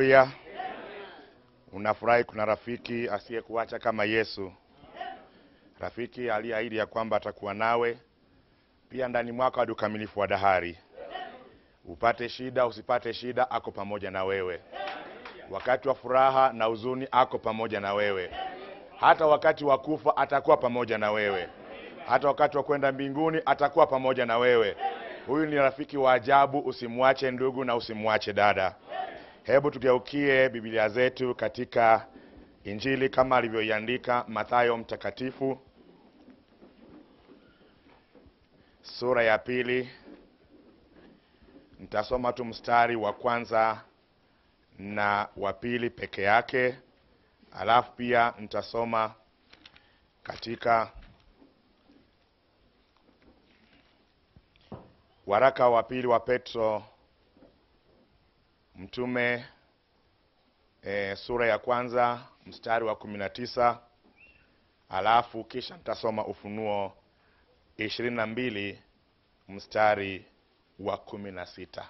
Haleluya! Unafurahi kuna rafiki asiyekuacha kama Yesu, rafiki aliyeahidi ya kwamba atakuwa nawe pia ndani mwako hadi ukamilifu wa dahari. Upate shida usipate shida, ako pamoja na wewe. Wakati wa furaha na huzuni, ako pamoja na wewe. Hata wakati wa kufa atakuwa pamoja na wewe. Hata wakati wa kwenda mbinguni atakuwa pamoja na wewe. Huyu ni rafiki wa ajabu. Usimwache ndugu na usimwache dada. Hebu tugeukie Biblia zetu katika Injili kama alivyoiandika Mathayo mtakatifu sura ya pili. Nitasoma tu mstari wa kwanza na wa pili peke yake, alafu pia nitasoma katika waraka wa pili wa Petro mtume e, sura ya kwanza mstari wa kumi na tisa alafu kisha nitasoma Ufunuo ishirini na mbili mstari wa kumi na sita.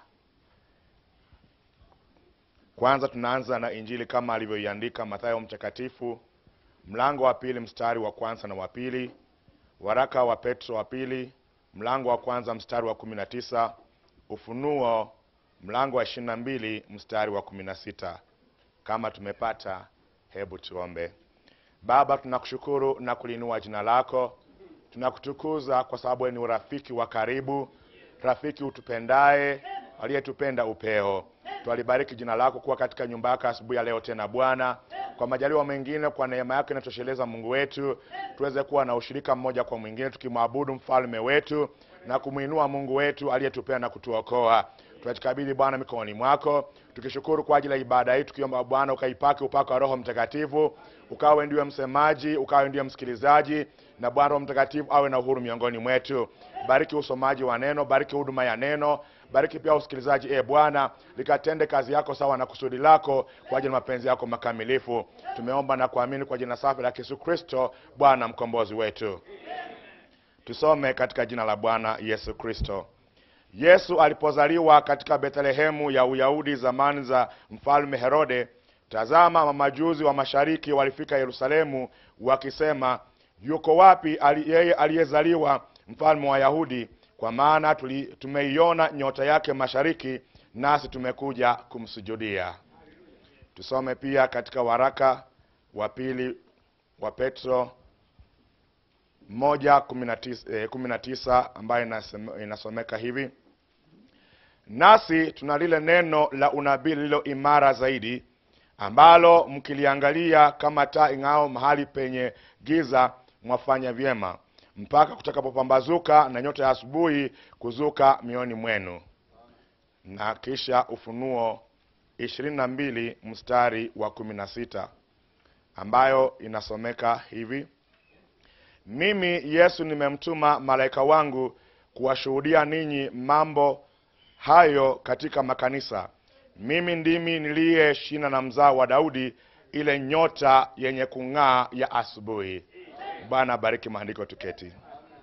Kwanza tunaanza na Injili kama alivyoiandika Mathayo mtakatifu mlango wa pili mstari wa kwanza na wa pili, waraka wa Petro wa pili mlango wa kwanza mstari wa kumi na tisa, Ufunuo mlango wa ishirini na mbili mstari wa kumi na sita. Kama tumepata, hebu tuombe. Baba, tunakushukuru na kulinua jina lako, tunakutukuza kwa sababu wewe ni urafiki wa karibu, rafiki utupendaye, aliyetupenda upeo. Twalibariki jina lako kuwa katika nyumba yako asubuhi ya leo tena Bwana, kwa majaliwa mengine, kwa neema yako inatosheleza Mungu wetu, tuweze kuwa na ushirika mmoja kwa mwingine, tukimwabudu mfalme wetu na kumwinua Mungu wetu aliyetupenda na kutuokoa. Tunajikabidhi Bwana mikononi mwako, tukishukuru kwa ajili ya ibada hii, tukiomba Bwana ukaipake upako wa Roho Mtakatifu, ukawe ndiwe msemaji, ukawe ndiwe msikilizaji, na Bwana Roho Mtakatifu awe na uhuru miongoni mwetu. Bariki usomaji wa neno, bariki huduma ya neno, bariki pia usikilizaji. E Bwana, likatende kazi yako sawa na kusudi lako kwa ajili ya mapenzi yako makamilifu. Tumeomba na kuamini kwa jina safi la Yesu Kristo, Bwana mkombozi wetu. Tusome katika jina la Bwana Yesu Kristo. Yesu alipozaliwa katika Bethlehemu ya Uyahudi zamani za mfalme Herode, tazama, mamajuzi wa mashariki walifika Yerusalemu wakisema, yuko wapi ali, yeye aliyezaliwa mfalme wa Wayahudi? Kwa maana tuli, tumeiona nyota yake mashariki, nasi tumekuja kumsujudia. Tusome pia katika waraka wa pili wa Petro moja kumi na tisa, eh, kumi na tisa ambayo inasem- inasomeka hivi nasi tuna lile neno la unabii lililo imara zaidi, ambalo mkiliangalia kama taa ing'ao mahali penye giza, mwafanya vyema, mpaka kutakapopambazuka na nyota ya asubuhi kuzuka mioyoni mwenu. Na kisha Ufunuo ishirini na mbili mstari wa kumi na sita ambayo inasomeka hivi mimi Yesu nimemtuma malaika wangu kuwashuhudia ninyi mambo hayo katika makanisa. Mimi ndimi niliye shina na mzao wa Daudi, ile nyota yenye kung'aa ya asubuhi. Bwana bariki maandiko, tuketi.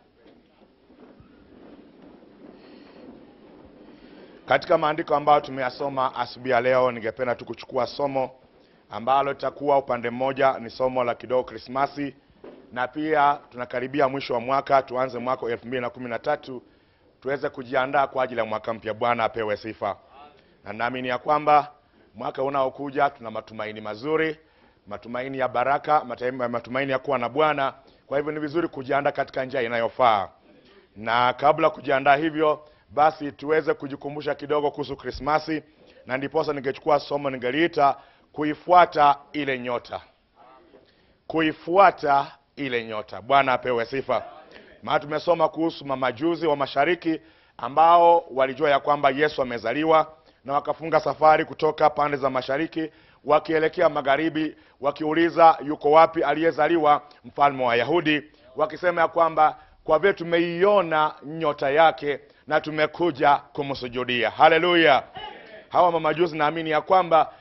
Katika maandiko ambayo tumeyasoma asubuhi ya leo, ningependa tu kuchukua somo ambalo litakuwa upande mmoja ni somo la kidogo Krismasi, na pia tunakaribia mwisho wa mwaka, tuanze mwaka wa elfu mbili na kumi na tatu tuweze kujiandaa kwa ajili ya mwaka mpya. Bwana apewe sifa, na naamini ya kwamba mwaka unaokuja tuna matumaini mazuri, matumaini ya baraka, mataim- matumaini ya kuwa na Bwana. Kwa hivyo ni vizuri kujiandaa katika njia inayofaa, na kabla kujiandaa hivyo, basi tuweze kujikumbusha kidogo kuhusu Krismasi, na ndiposa ningechukua somo ningeliita kuifuata ile nyota, kuifuata ile nyota. Bwana apewe sifa. Maana tumesoma kuhusu mamajuzi wa mashariki ambao walijua ya kwamba Yesu amezaliwa na wakafunga safari kutoka pande za mashariki wakielekea magharibi, wakiuliza yuko wapi aliyezaliwa mfalme wa Wayahudi, wakisema ya kwamba kwa vile tumeiona nyota yake na tumekuja kumsujudia. Haleluya! Hawa mamajuzi naamini ya kwamba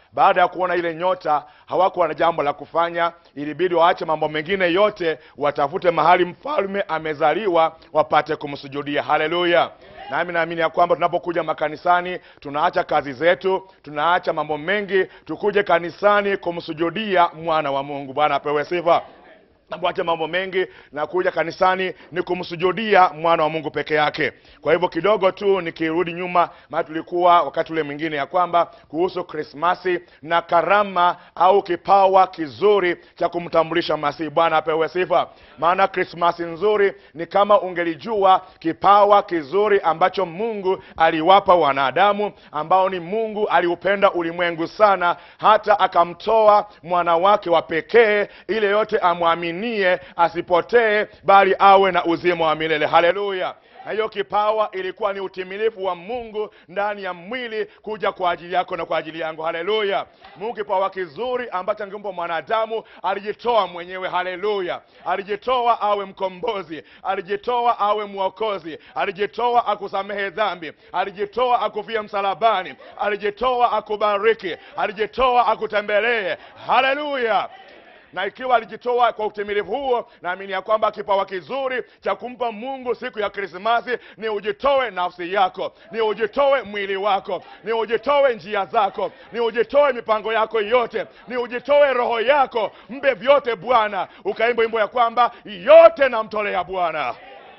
baada ya kuona ile nyota hawakuwa na jambo la kufanya ilibidi waache mambo mengine yote watafute mahali mfalme amezaliwa wapate kumsujudia haleluya nami naamini ya kwamba tunapokuja makanisani tunaacha kazi zetu tunaacha mambo mengi tukuje kanisani kumsujudia mwana wa mungu bwana apewe sifa napoacha mambo mengi na kuja kanisani ni kumsujudia mwana wa mungu peke yake kwa hivyo kidogo tu nikirudi nyuma maana tulikuwa wakati ule mwingine ya kwamba kuhusu krismasi na karama au kipawa kizuri cha kumtambulisha masihi bwana apewe sifa maana krismasi nzuri ni kama ungelijua kipawa kizuri ambacho mungu aliwapa wanadamu ambao ni mungu aliupenda ulimwengu sana hata akamtoa mwana wake wa pekee ile yote amwaminie asipotee bali awe na uzima wa milele haleluya na hiyo kipawa ilikuwa ni utimilifu wa mungu ndani ya mwili kuja kwa ajili yako na kwa ajili yangu haleluya mungu kipawa kizuri ambacho angempa mwanadamu alijitoa mwenyewe haleluya alijitoa awe mkombozi alijitoa awe mwokozi alijitoa akusamehe dhambi alijitoa akufia msalabani alijitoa akubariki alijitoa akutembelee haleluya na ikiwa alijitoa kwa utimilifu huo naamini ya kwamba kipawa kizuri cha kumpa mungu siku ya krismasi ni ujitoe nafsi yako ni ujitoe mwili wako ni ujitoe njia zako ni ujitoe mipango yako yote ni ujitoe roho yako mpe vyote bwana ukaimba wimbo ya kwamba yote namtolea bwana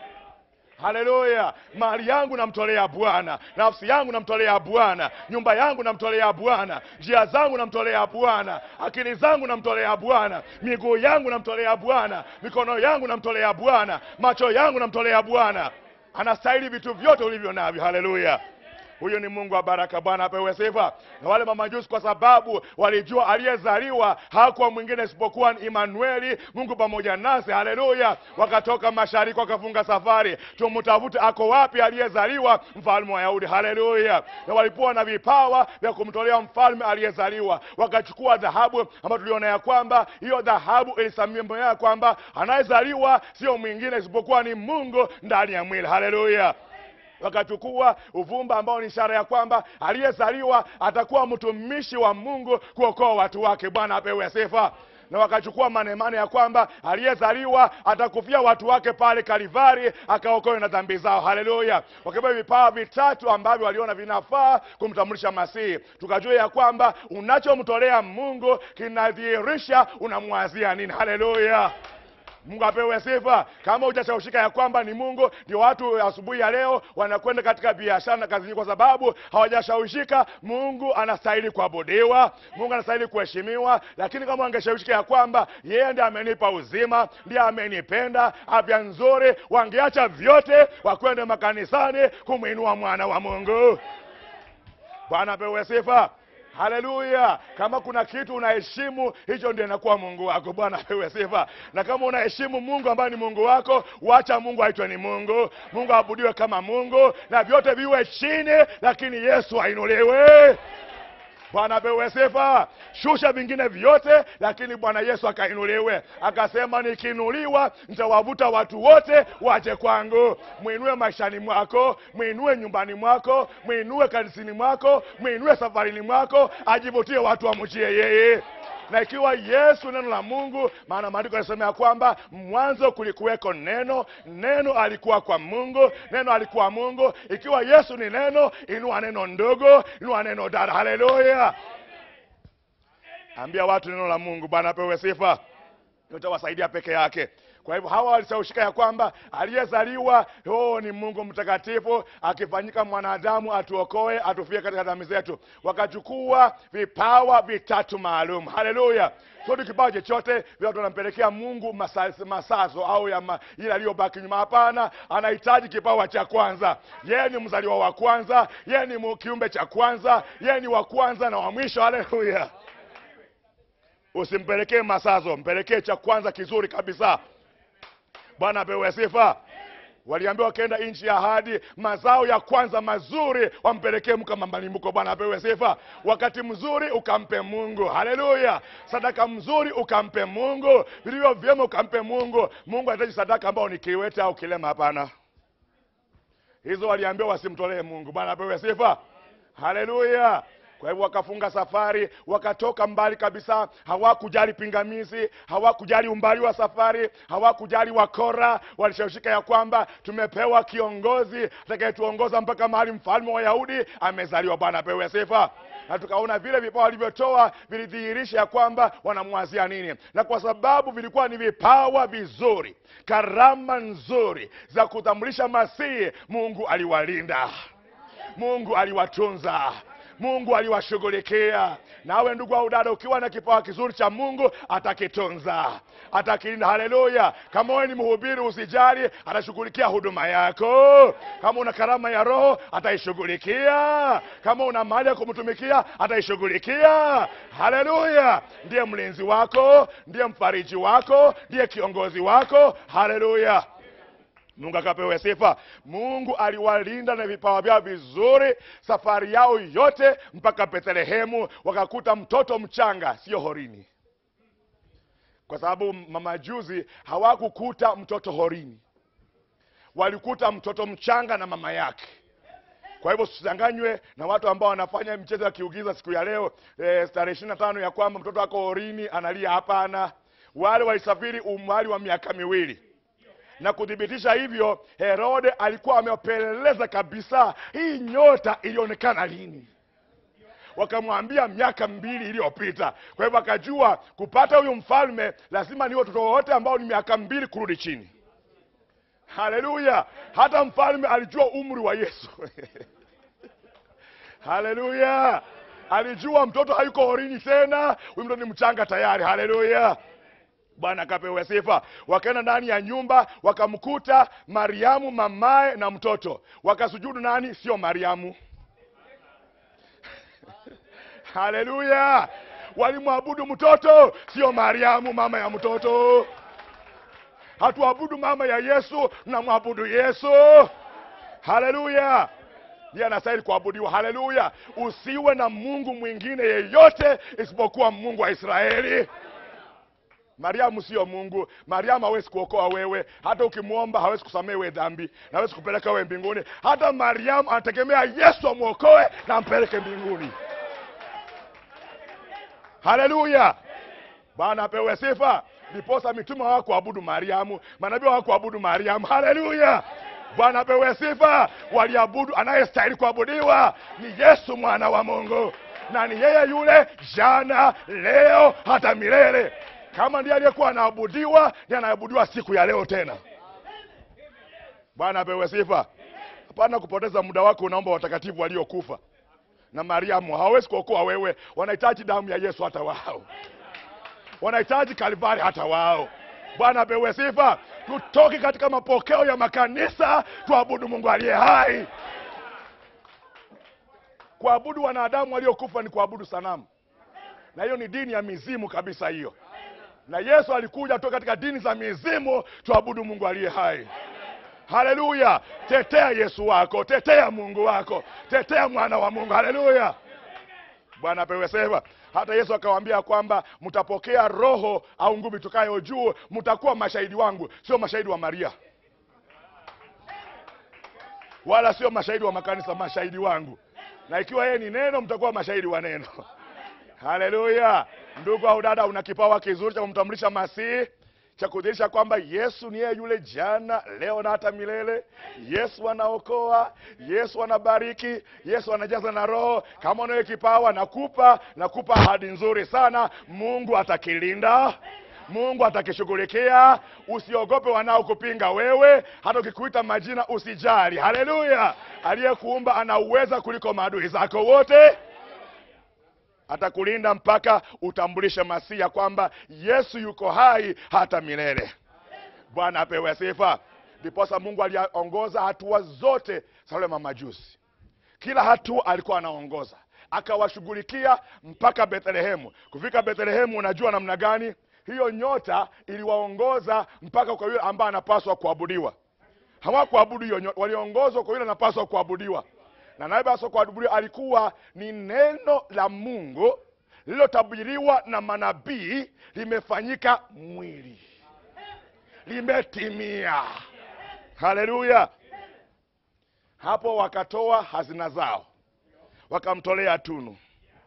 haleluya mali yangu namtolea bwana nafsi yangu namtolea bwana nyumba yangu namtolea bwana njia zangu namtolea bwana akili zangu namtolea bwana miguu yangu namtolea bwana mikono yangu namtolea bwana macho yangu namtolea bwana anastahili vitu vyote ulivyo navyo haleluya huyu ni mungu wa baraka bwana apewe sifa na wale mamajusi kwa sababu walijua aliyezaliwa hakuwa mwingine isipokuwa ni imanueli mungu pamoja nasi haleluya wakatoka mashariki wakafunga safari tumtafute ako wapi aliyezaliwa mfalme wa yahudi haleluya na walipoa na vipawa vya kumtolea mfalme aliyezaliwa wakachukua dhahabu ambayo tuliona ya kwamba hiyo dhahabu ilisamia ya kwamba anayezaliwa sio mwingine isipokuwa ni mungu ndani ya mwili haleluya wakachukua uvumba ambao ni ishara ya kwamba aliyezaliwa atakuwa mtumishi wa mungu kuokoa watu wake bwana apewe sifa na wakachukua manemane ya kwamba aliyezaliwa atakufia watu wake pale kalivari akaokoe na dhambi zao haleluya wakibeba vipawa vitatu ambavyo waliona vinafaa kumtambulisha masihi tukajua ya kwamba unachomtolea mungu kinadhihirisha unamwazia nini haleluya mungu apewe sifa kama hujashawishika ya kwamba ni mungu ndio watu asubuhi ya leo wanakwenda katika biashara na kazini kwa sababu hawajashawishika mungu anastahili kuabudiwa mungu anastahili kuheshimiwa lakini kama wangeshawishika ya kwamba yeye ndiye amenipa uzima ndiye amenipenda afya nzuri wangeacha vyote wakwende makanisani kumwinua mwana wa mungu bwana apewe sifa haleluya kama kuna kitu unaheshimu hicho ndio inakuwa mungu wako bwana apewe sifa na kama unaheshimu mungu ambaye ni mungu wako wacha mungu aitwe ni mungu mungu aabudiwe kama mungu na vyote viwe chini lakini yesu ainuliwe bwana apewe sifa shusha vingine vyote lakini bwana yesu akainuliwe akasema nikiinuliwa nitawavuta watu wote waje kwangu mwinue maishani mwako mwinue nyumbani mwako mwinue kanisini mwako mwinue safarini mwako ajivutie watu wamchie yeye na ikiwa yesu neno la mungu maana maandiko yanasema ya kwamba mwanzo kulikuweko neno neno alikuwa kwa mungu neno alikuwa mungu ikiwa yesu ni neno inua neno ndogo inua neno dada haleluya ambia watu neno la mungu bwana apewe sifa utawasaidia peke yake kwa hivyo hawa walisaushika ya kwamba aliyezaliwa oh, ni mungu mtakatifu akifanyika mwanadamu atuokoe atufie katika dhambi zetu wakachukua vipawa vitatu maalum haleluya sodi kipawa chochote vile watu wanampelekea mungu masa- masazo au ya ma, ile aliyobaki nyuma hapana anahitaji kipawa cha kwanza yeye ni mzaliwa wa kwanza yeye ni mu- kiumbe cha kwanza yeye ni wa kwanza na wa mwisho haleluya usimpelekee masazo mpelekee cha kwanza kizuri kabisa bwana apewe sifa waliambiwa wakienda nchi ya ahadi mazao ya kwanza mazuri wampelekee mka mambalimbuko bwana apewe sifa wakati mzuri ukampe mungu haleluya sadaka mzuri ukampe mungu vilivyo vyema ukampe mungu mungu anahitaji sadaka ambao ni kiwete au kilema hapana hizo waliambiwa wasimtolee mungu bwana apewe sifa haleluya kwa hivyo wakafunga safari wakatoka mbali kabisa hawakujali pingamizi hawakujali umbali wa safari hawakujali wakora walishawishika ya kwamba tumepewa kiongozi atakayetuongoza mpaka mahali mfalme wa wayahudi amezaliwa bwana apewe sifa na tukaona vile vipawa walivyotoa vilidhihirisha ya kwamba wanamwazia nini na kwa sababu vilikuwa ni vipawa vizuri karama nzuri za kutambulisha masihi mungu aliwalinda mungu aliwatunza mungu aliwashughulikia nawe ndugu au dada ukiwa na kipawa kizuri cha mungu atakitunza atakilinda haleluya kama wewe ni mhubiri usijali atashughulikia huduma yako kama una karama ya roho ataishughulikia kama una mali ya kumtumikia ataishughulikia haleluya ndiye mlinzi wako ndiye mfariji wako ndiye kiongozi wako haleluya mungu akapewe sifa mungu aliwalinda na vipawa vyao vizuri safari yao yote mpaka bethlehemu wakakuta mtoto mchanga sio horini kwa sababu mamajuzi hawakukuta mtoto horini walikuta mtoto mchanga na mama yake kwa hivyo tusichanganywe na watu ambao wanafanya michezo ya kiugiza siku ya leo e, tarehe ishiri na tano ya kwamba mtoto ako horini analia hapana wale walisafiri umwali wa miaka miwili na kuthibitisha hivyo herode alikuwa amepeleleza kabisa hii nyota ilionekana lini wakamwambia miaka mbili iliyopita kwa hivyo akajua kupata huyu mfalme lazima ni watoto wote ambao ni miaka mbili kurudi chini haleluya hata mfalme alijua umri wa yesu haleluya alijua mtoto hayuko horini tena huyu mtoto ni mchanga tayari haleluya bwana akapewe sifa wakaenda ndani ya nyumba wakamkuta mariamu mamaye na mtoto wakasujudu nani sio mariamu haleluya walimwabudu mtoto sio mariamu mama ya mtoto hatuabudu mama ya yesu tunamwabudu yesu haleluya ndiye anastahili kuabudiwa haleluya usiwe na mungu mwingine yeyote isipokuwa mungu wa israeli mariamu sio mungu mariamu hawezi kuokoa wewe hata ukimwomba hawezi kusamehe we dhambi na hawezi kupeleka wewe mbinguni hata mariamu anategemea yesu amwokoe na ampeleke mbinguni haleluya bwana apewe sifa ndiposa mitume hawakuabudu mariamu manabii hawakuabudu mariamu haleluya bwana apewe sifa waliabudu anayestahili kuabudiwa ni yesu mwana wa mungu na ni yeye yule jana leo hata milele kama ndiye aliyekuwa anaabudiwa ndiye anaabudiwa siku ya leo tena bwana apewe sifa hapana kupoteza muda wako unaomba watakatifu waliokufa na mariamu hawawezi kuokoa wewe wanahitaji damu ya yesu hata wao wanahitaji kalvari hata wao bwana apewe sifa tutoke katika mapokeo ya makanisa tuabudu mungu aliye hai kuabudu wanadamu waliokufa ni kuabudu sanamu na hiyo ni dini ya mizimu kabisa hiyo na yesu alikuja toka katika dini za mizimu tuabudu mungu aliye hai haleluya tetea yesu wako tetea mungu wako tetea mwana wa mungu haleluya bwana apewe sifa hata yesu akawaambia kwamba mtapokea roho au nguvu itokayo juu mtakuwa mashahidi wangu sio mashahidi wa maria wala sio mashahidi wa makanisa mashahidi wangu na ikiwa yeye ni neno mtakuwa mashahidi wa neno haleluya ndugu au dada una kipawa kizuri cha kumtambulisha masihi cha kudhihirisha kwamba yesu ni yeye yule jana leo na hata milele yesu anaokoa yesu anabariki yesu anajaza na roho kama unayo kipawa nakupa nakupa ahadi nzuri sana mungu atakilinda mungu atakishughulikia usiogope wanaokupinga wewe hata ukikuita majina usijali haleluya aliyekuumba ana uweza kuliko maadui zako wote atakulinda mpaka utambulishe masia kwamba yesu yuko hai hata milele bwana apewe sifa ndiposa mungu aliongoza hatua zote za wale mamajusi kila hatua alikuwa anaongoza akawashughulikia mpaka bethlehemu kufika bethlehemu unajua namna gani hiyo nyota iliwaongoza mpaka kwa yule ambaye anapaswa kuabudiwa hawakuabudu hiyo nyota waliongozwa kwa yule anapaswa kuabudiwa na nayepaswa kuabudiwa alikuwa ni neno la mungu lililotabiriwa na manabii limefanyika mwili limetimia haleluya hapo wakatoa hazina zao wakamtolea tunu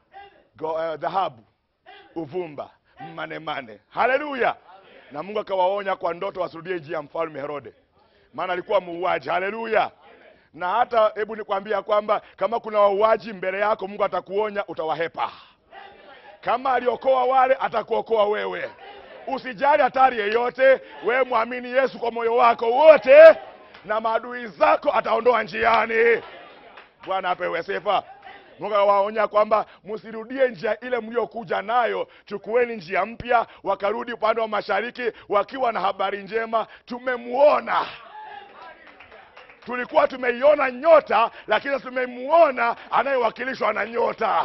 go- eh, dhahabu uvumba manemane haleluya na mungu akawaonya kwa ndoto wasirudie njia ya mfalme herode maana alikuwa muuaji haleluya na hata hebu nikwambia kwamba kama kuna wauaji mbele yako mungu atakuonya utawahepa kama aliokoa wale atakuokoa wewe usijali hatari yeyote wewe mwamini yesu kwa moyo wako wote na maadui zako ataondoa njiani bwana apewe sifa mungu awaonya kwamba msirudie njia ile mliokuja nayo chukueni njia mpya wakarudi upande wa mashariki wakiwa na habari njema tumemuona tulikuwa tumeiona nyota lakini tumemuona anayewakilishwa na nyota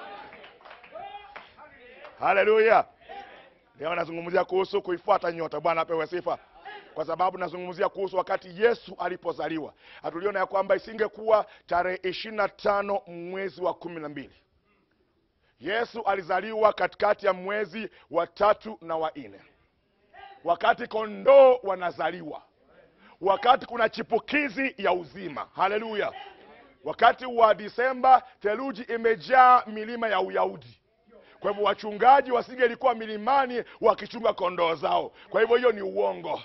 haleluya leo nazungumzia kuhusu kuifuata nyota bwana apewe sifa kwa sababu nazungumzia kuhusu wakati yesu alipozaliwa hatuliona ya kwamba isingekuwa tarehe ishiri na tano mwezi wa kumi na mbili yesu alizaliwa katikati ya mwezi wa tatu na wa nne wakati kondoo wanazaliwa wakati kuna chipukizi ya uzima haleluya wakati wa disemba theluji imejaa milima ya uyahudi kwa hivyo wachungaji wasingelikuwa milimani wakichunga kondoo zao kwa hivyo hiyo ni uongo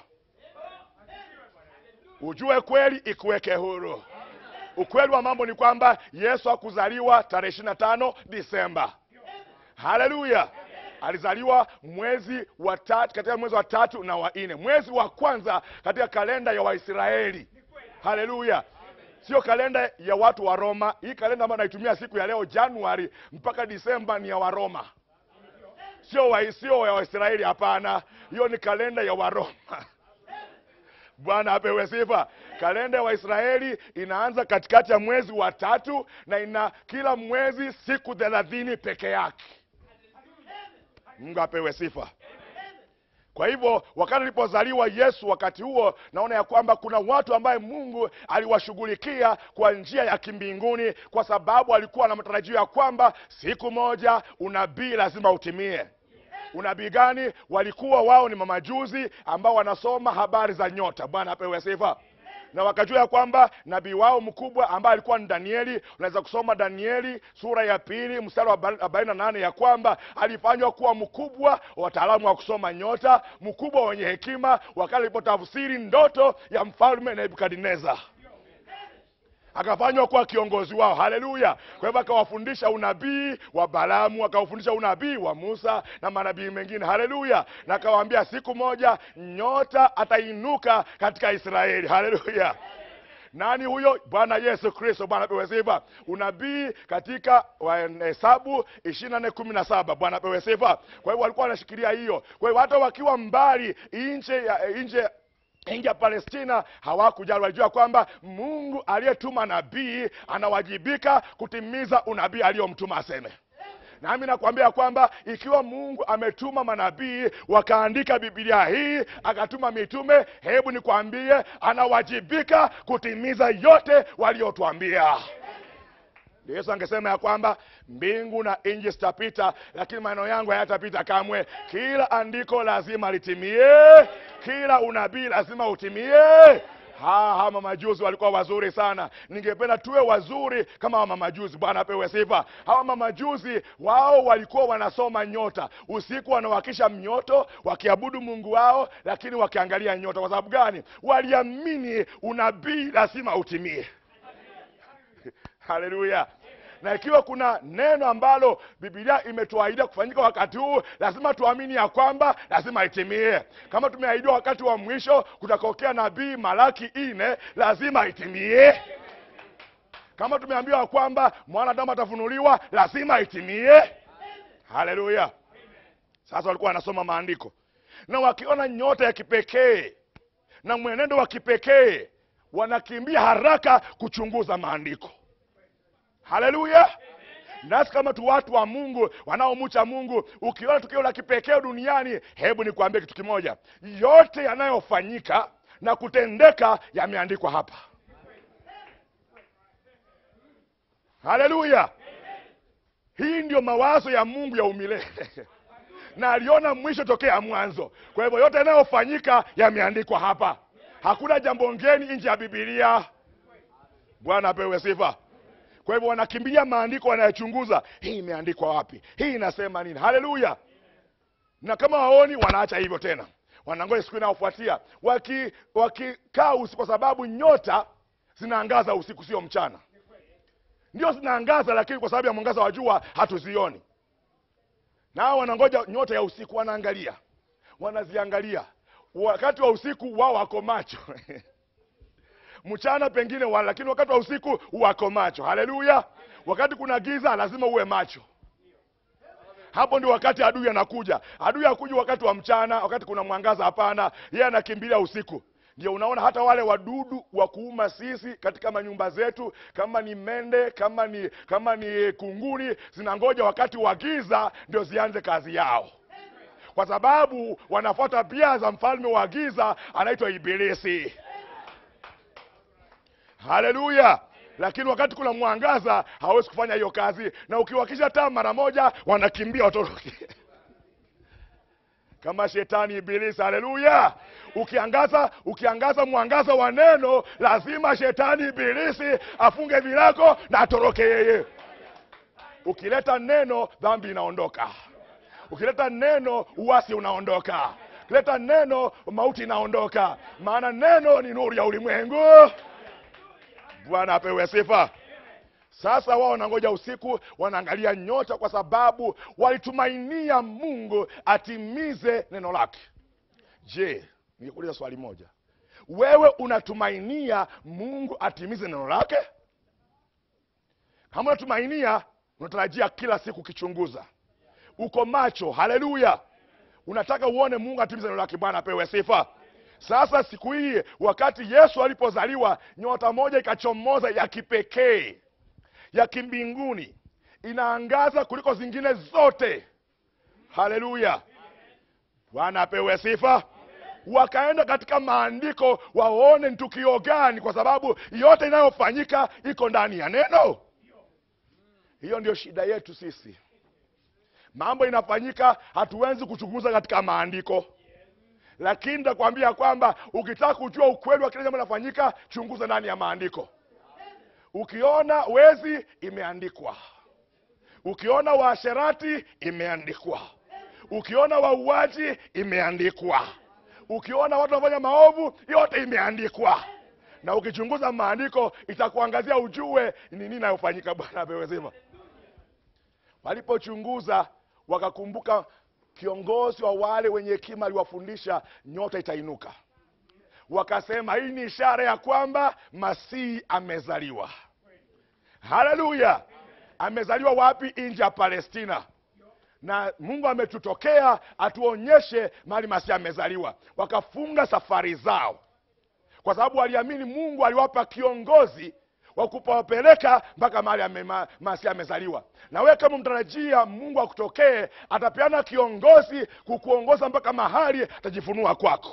ujue kweli ikuweke huru ukweli wa mambo ni kwamba yesu hakuzaliwa tarehe ishiri na tano disemba haleluya alizaliwa mwezi wa tatu katika mwezi wa tatu na wa nne mwezi wa kwanza katika kalenda ya waisraeli haleluya sio kalenda ya watu wa roma hii kalenda ambayo naitumia siku ya leo januari mpaka disemba ni ya waroma sio wa, sio ya waisraeli hapana hiyo ni kalenda ya waroma bwana apewe sifa kalenda ya waisraeli inaanza katikati ya mwezi wa tatu na ina kila mwezi siku thelathini peke yake mungu apewe sifa kwa hivyo wakati alipozaliwa yesu wakati huo naona ya kwamba kuna watu ambaye mungu aliwashughulikia kwa njia ya kimbinguni kwa sababu alikuwa na matarajio ya kwamba siku moja unabii lazima utimie unabii gani walikuwa wao ni mamajuzi ambao wanasoma habari za nyota bwana apewe sifa na wakajua ya kwamba nabii wao mkubwa ambaye alikuwa ni danieli unaweza kusoma danieli sura ya pili mstari wa arobaini na nane ya kwamba alifanywa kuwa mkubwa wataalamu wa kusoma nyota mkubwa wenye hekima wakati alipotafsiri ndoto ya mfalme nebukadnezar akafanywa kuwa kiongozi wao haleluya kwa hivyo akawafundisha unabii wa balamu akawafundisha unabii wa musa na manabii mengine haleluya na akawaambia siku moja nyota atainuka katika israeli haleluya nani huyo bwana yesu kristo bwana pewe sifa unabii katika hesabu ishiri na nne kumi na saba bwana pewe sifa kwa hivyo walikuwa wanashikilia hiyo kwa hivyo hata wakiwa mbali nje ya nje nje ya palestina hawakujali walijua kwamba mungu aliyetuma nabii anawajibika kutimiza unabii aliyomtuma aseme nami nakwambia kwamba ikiwa mungu ametuma manabii wakaandika bibilia hii akatuma mitume hebu nikwambie anawajibika kutimiza yote waliyotwambia yesu angesema ya kwamba mbingu na nji zitapita lakini maneno yangu hayatapita kamwe kila andiko lazima litimie kila unabii lazima utimie ha, ha mamajuzi walikuwa wazuri sana ningependa tuwe wazuri kama wamamajuzi bwana apewe sifa hawa mamajuzi wao walikuwa wanasoma nyota usiku wanawakisha mnyoto wakiabudu mungu wao lakini wakiangalia nyota kwa sababu gani waliamini unabii lazima utimie haleluya na ikiwa kuna neno ambalo bibilia imetuahidia kufanyika wakati huu lazima tuamini ya kwamba lazima itimie kama tumeahidiwa wakati wa mwisho kutakokea nabii malaki ine lazima itimie kama tumeambiwa kwamba mwanadamu atafunuliwa lazima itimie haleluya sasa walikuwa wanasoma maandiko na wakiona nyota ya kipekee na mwenendo wa kipekee wanakimbia haraka kuchunguza maandiko haleluya nasi kama tu watu wa mungu wanaomucha mungu ukiona tukio la kipekee duniani hebu nikuambie kitu kimoja yote yanayofanyika na kutendeka yameandikwa hapa haleluya hii ndio mawazo ya mungu ya umilele na aliona mwisho tokea mwanzo kwa hivyo yote yanayofanyika yameandikwa hapa hakuna jambo ngeni nje ya bibilia bwana apewe sifa kwa kwa hivyo wanakimbilia maandiko wanayochunguza hii imeandikwa wapi hii inasema nini haleluya na kama waoni wanaacha hivyo tena wanangoja siku inayofuatia wakikaa waki usiku kwa sababu nyota zinaangaza usiku sio mchana ndio zinaangaza lakini kwa sababu ya mwangaza wa jua hatuzioni nao wanangoja nyota ya usiku wanaangalia wanaziangalia wakati wa usiku wao wako macho mchana pengine wala lakini wakati wa usiku wako macho haleluya wakati kuna giza lazima uwe macho hapo ndio wakati adui anakuja adui akuja wakati wa mchana wakati kuna mwangaza hapana yeye anakimbilia usiku ndio unaona hata wale wadudu wa kuuma sisi katika manyumba zetu kama ni mende kama ni kama ni kunguni zinangoja wakati wa giza ndio zianze kazi yao kwa sababu wanafuata pia za mfalme wa giza anaitwa ibilisi haleluya lakini wakati kuna mwangaza hawezi kufanya hiyo kazi na ukiwakisha taa mara moja wanakimbia watoroke kama shetani ibilisi haleluya ukiangaza ukiangaza mwangaza wa neno lazima shetani ibilisi afunge vilako na atoroke yeye ukileta neno dhambi inaondoka ukileta neno uwasi unaondoka ukileta neno mauti inaondoka maana neno ni nuru ya ulimwengu bwana apewe sifa sasa wao wanangoja usiku wanaangalia nyota kwa sababu walitumainia mungu atimize neno lake je nikuuliza swali moja wewe unatumainia mungu atimize neno lake kama unatumainia unatarajia kila siku ukichunguza uko macho haleluya unataka uone mungu atimize neno lake bwana apewe sifa sasa siku hii wakati yesu alipozaliwa nyota moja ikachomoza ya kipekee ya kimbinguni inaangaza kuliko zingine zote haleluya bwana apewe sifa wakaenda katika maandiko waone ni tukio gani kwa sababu yote inayofanyika iko ndani ya neno hiyo ndio shida yetu sisi mambo inafanyika hatuwezi kuchunguza katika maandiko lakini nitakwambia kwamba ukitaka kujua ukweli wa kile jambo linafanyika chunguza ndani ya maandiko ukiona wezi imeandikwa ukiona waasherati imeandikwa ukiona wauaji imeandikwa ukiona watu wanafanya maovu yote imeandikwa na ukichunguza maandiko itakuangazia ujue ni nini inayofanyika bwana apewe sifa walipochunguza wakakumbuka kiongozi wa wale wenye hekima aliwafundisha nyota itainuka wakasema hii ni ishara ya kwamba masihi amezaliwa haleluya amezaliwa wapi nje ya palestina na mungu ametutokea atuonyeshe mahali masihi amezaliwa wakafunga safari zao kwa sababu waliamini mungu aliwapa kiongozi wa kupawapeleka mpaka mahali ame, ma, masihi amezaliwa na wewe kama mtarajia mungu akutokee atapeana kiongozi kukuongoza mpaka mahali atajifunua kwako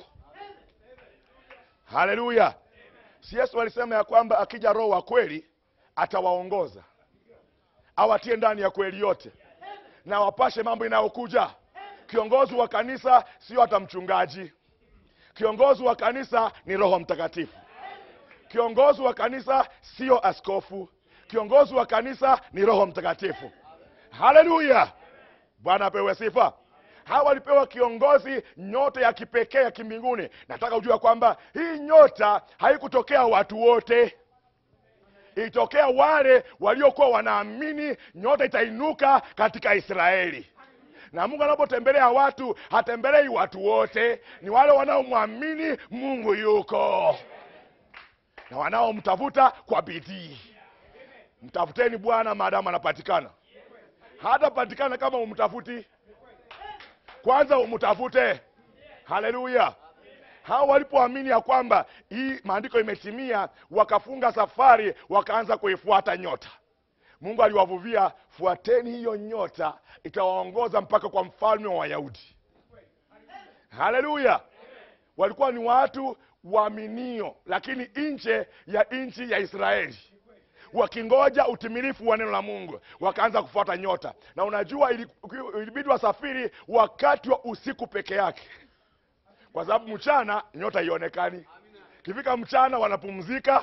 haleluya si yesu alisema ya kwamba akija roho wa kweli atawaongoza awatie ndani ya kweli yote na wapashe mambo inayokuja kiongozi wa kanisa sio hata mchungaji kiongozi wa kanisa ni roho mtakatifu kiongozi wa kanisa sio askofu kiongozi wa kanisa ni roho mtakatifu haleluya bwana apewe sifa hawa walipewa kiongozi nyota ya kipekee ya kimbinguni nataka ujua kwamba hii nyota haikutokea watu wote ilitokea wale waliokuwa wanaamini nyota itainuka katika israeli na mungu anapotembelea watu hatembelei watu wote ni wale wanaomwamini mungu yuko na wanaomtafuta kwa bidii mtafuteni bwana maadamu anapatikana hatapatikana kama umtafuti kwanza umtafute haleluya hawa walipoamini ya kwamba hii maandiko imetimia wakafunga safari wakaanza kuifuata nyota mungu aliwavuvia fuateni hiyo nyota itawaongoza mpaka kwa mfalme wa wayahudi haleluya walikuwa ni watu waaminio lakini nje ya nchi ya israeli wakingoja utimilifu wa neno la mungu wakaanza kufuata nyota na unajua ili- ilibidi wasafiri wakati wa usiku peke yake kwa sababu mchana nyota ionekani kifika mchana wanapumzika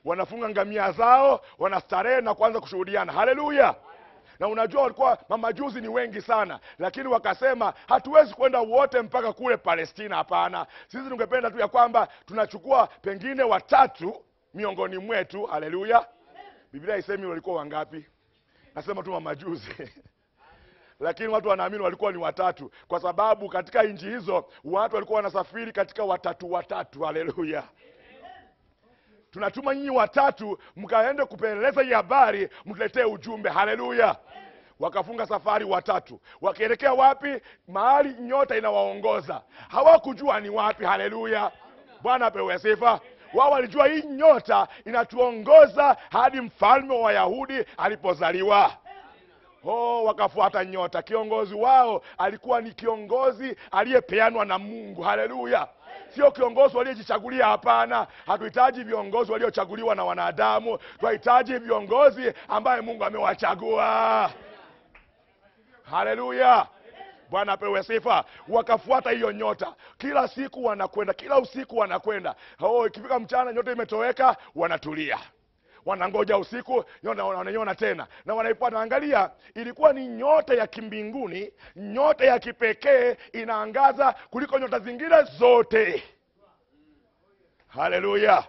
wanafunga ngamia zao wanastarehe na kuanza kushuhudiana haleluya na unajua walikuwa mamajuzi ni wengi sana lakini wakasema hatuwezi kwenda wote mpaka kule palestina hapana sisi tungependa tu ya kwamba tunachukua pengine watatu miongoni mwetu haleluya biblia haisemi walikuwa wangapi nasema tu mamajuzi lakini watu wanaamini walikuwa ni watatu kwa sababu katika nchi hizo watu walikuwa wanasafiri katika watatu watatu haleluya tunatuma nyinyi watatu mkaende kupeleleza hii habari mtuletee ujumbe haleluya wakafunga safari watatu wakielekea wapi mahali nyota inawaongoza hawakujua ni wapi haleluya bwana apewe sifa wao walijua hii nyota inatuongoza hadi mfalme wa wayahudi alipozaliwa oh wakafuata nyota kiongozi wao alikuwa ni kiongozi aliyepeanwa na mungu haleluya sio kiongozi waliojichagulia hapana hatuhitaji viongozi waliochaguliwa na wanadamu tunahitaji viongozi ambaye mungu amewachagua haleluya bwana apewe sifa wakafuata hiyo nyota kila siku wanakwenda kila usiku wanakwenda oh, ikifika mchana nyota imetoweka wanatulia wanangoja usiku nyota wanaiona tena na wanaipata angalia ilikuwa ni nyota ya kimbinguni nyota ya kipekee inaangaza kuliko nyota zingine zote haleluya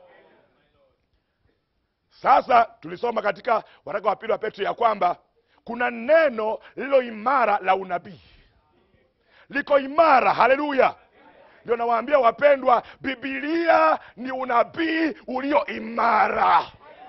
sasa tulisoma katika waraka wa pili wa petro ya kwamba kuna neno lililo imara la unabii liko imara haleluya ndio nawaambia wapendwa bibilia ni unabii ulio imara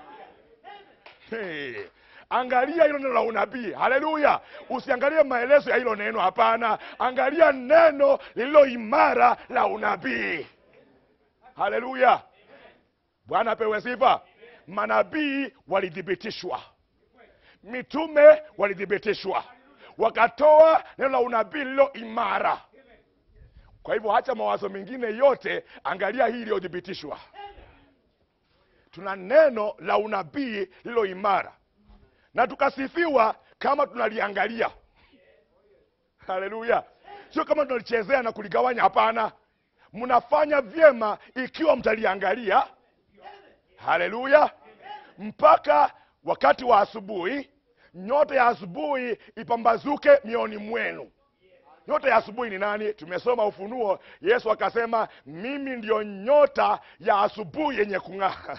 hey. angalia hilo neno la unabii haleluya usiangalie maelezo ya hilo neno hapana angalia neno lililo imara la unabii haleluya bwana apewe sifa manabii walithibitishwa mitume walithibitishwa wakatoa neno la unabii lililo imara kwa hivyo hacha mawazo mengine yote angalia hii iliyothibitishwa tuna neno la unabii lililo imara na tukasifiwa kama tunaliangalia haleluya sio kama tunalichezea na kuligawanya hapana mnafanya vyema ikiwa mtaliangalia haleluya mpaka wakati wa asubuhi nyota ya asubuhi ipambazuke mioni mwenu nyota ya asubuhi ni nani tumesoma ufunuo yesu akasema mimi ndiyo nyota ya asubuhi yenye kung'aa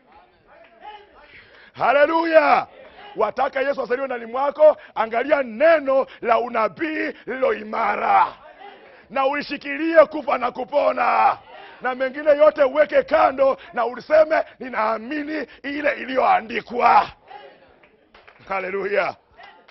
haleluya wataka yesu asaliwe ndani mwako angalia neno la unabii lililo imara na ulishikilie kufa na kupona na mengine yote uweke kando na uliseme ninaamini ile iliyoandikwa haleluya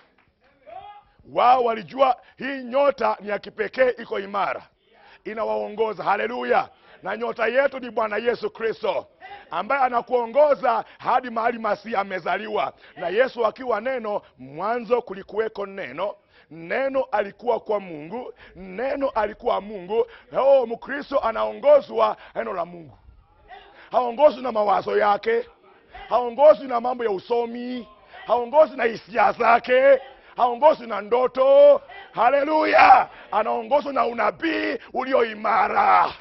wao walijua hii nyota ni ya kipekee iko imara inawaongoza haleluya na nyota yetu ni bwana yesu kristo ambaye anakuongoza hadi mahali masihi amezaliwa na yesu akiwa neno mwanzo kulikuweko neno neno alikuwa kwa mungu neno alikuwa mungu oh, mkristo anaongozwa neno la mungu haongozwi na mawazo yake haongozwi na mambo ya usomi haongozwi na hisia zake haongozwi na ndoto haleluya anaongozwa na unabii ulio imara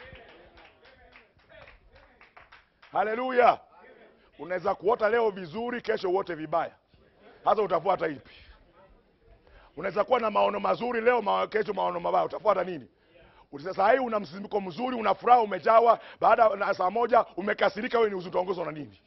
haleluya unaweza kuota leo vizuri kesho uote vibaya hasa utafuata ipi unaweza kuwa na maono mazuri leo ma, kesho maono mabaya utafuata nini sasa hii una msisimiko mzuri una furaha umejawa baada ya saa moja umekasirika wewe ni utaongozwa na nini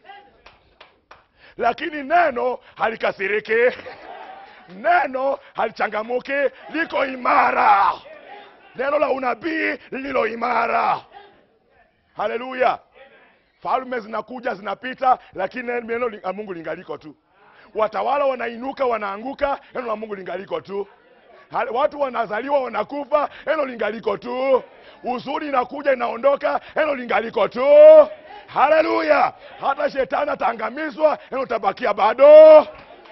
lakini neno halikasiriki neno halichangamuki liko imara neno la unabii lililo imara haleluya falme zinakuja zinapita lakini neno la mungu lingaliko tu watawala wanainuka wanaanguka neno la mungu lingaliko tu Hale- watu wanazaliwa wanakufa neno lingaliko tu uzuri inakuja inaondoka neno lingaliko tu haleluya hata shetani ataangamizwa neno tabakia bado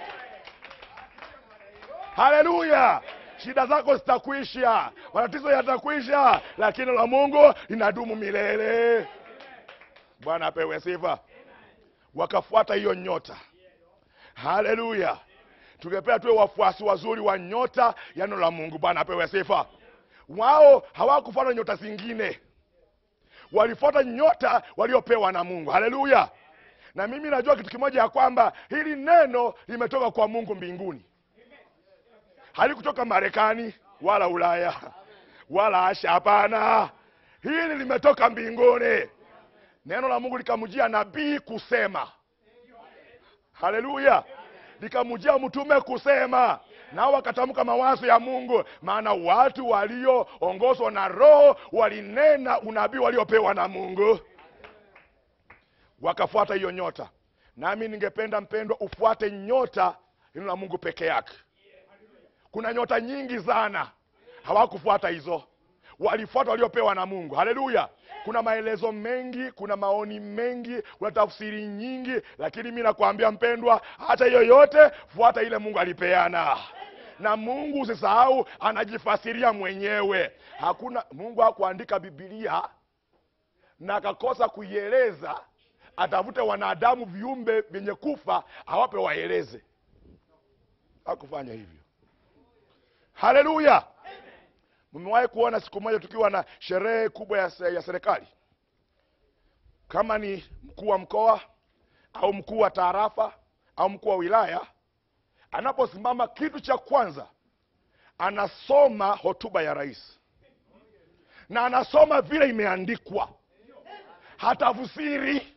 haleluya shida zako zitakwisha matatizo yatakwisha lakini neno la mungu linadumu milele bwana apewe sifa wakafuata hiyo nyota haleluya tungepea tuwe wafuasi wazuri wa nyota ya neno la mungu bwana apewe sifa wao hawakufuata nyota zingine walifuata nyota waliopewa na mungu haleluya na mimi najua kitu kimoja ya kwamba hili neno limetoka kwa mungu mbinguni halikutoka marekani wala ulaya wala asha hapana hili limetoka mbinguni neno la mungu likamjia nabii kusema haleluya likamjia mtume kusema nao wakatamka mawazo ya mungu maana watu walioongozwa na roho walinena unabii waliopewa na mungu wakafuata hiyo nyota nami ningependa mpendwa ufuate nyota neno la mungu peke yake kuna nyota nyingi sana hawakufuata hizo walifuata waliopewa na mungu haleluya kuna maelezo mengi kuna maoni mengi kuna tafsiri nyingi lakini mi nakwambia mpendwa hata hiyo yote fuata ile mungu alipeana na mungu usisahau anajifasiria mwenyewe hakuna mungu hakuandika bibilia na akakosa kuieleza atafute wanadamu viumbe vyenye kufa awape waeleze hakufanya hivyo haleluya mmewahi kuona siku moja tukiwa na sherehe kubwa ya, se- ya serikali kama ni mkuu wa mkoa au mkuu wa taarafa au mkuu wa wilaya anaposimama kitu cha kwanza anasoma hotuba ya rais na anasoma vile imeandikwa hatafusiri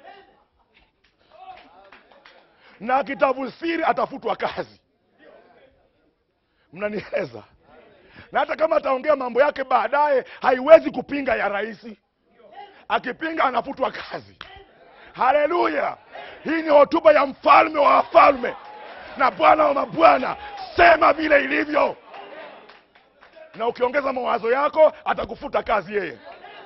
na akitafusiri atafutwa kazi mnanieleza na hata kama ataongea mambo yake baadaye haiwezi kupinga ya rais akipinga anafutwa kazi haleluya hii ni hotuba ya mfalme wa wafalme na bwana wa mabwana sema vile ilivyo na ukiongeza mawazo yako atakufuta kazi yeye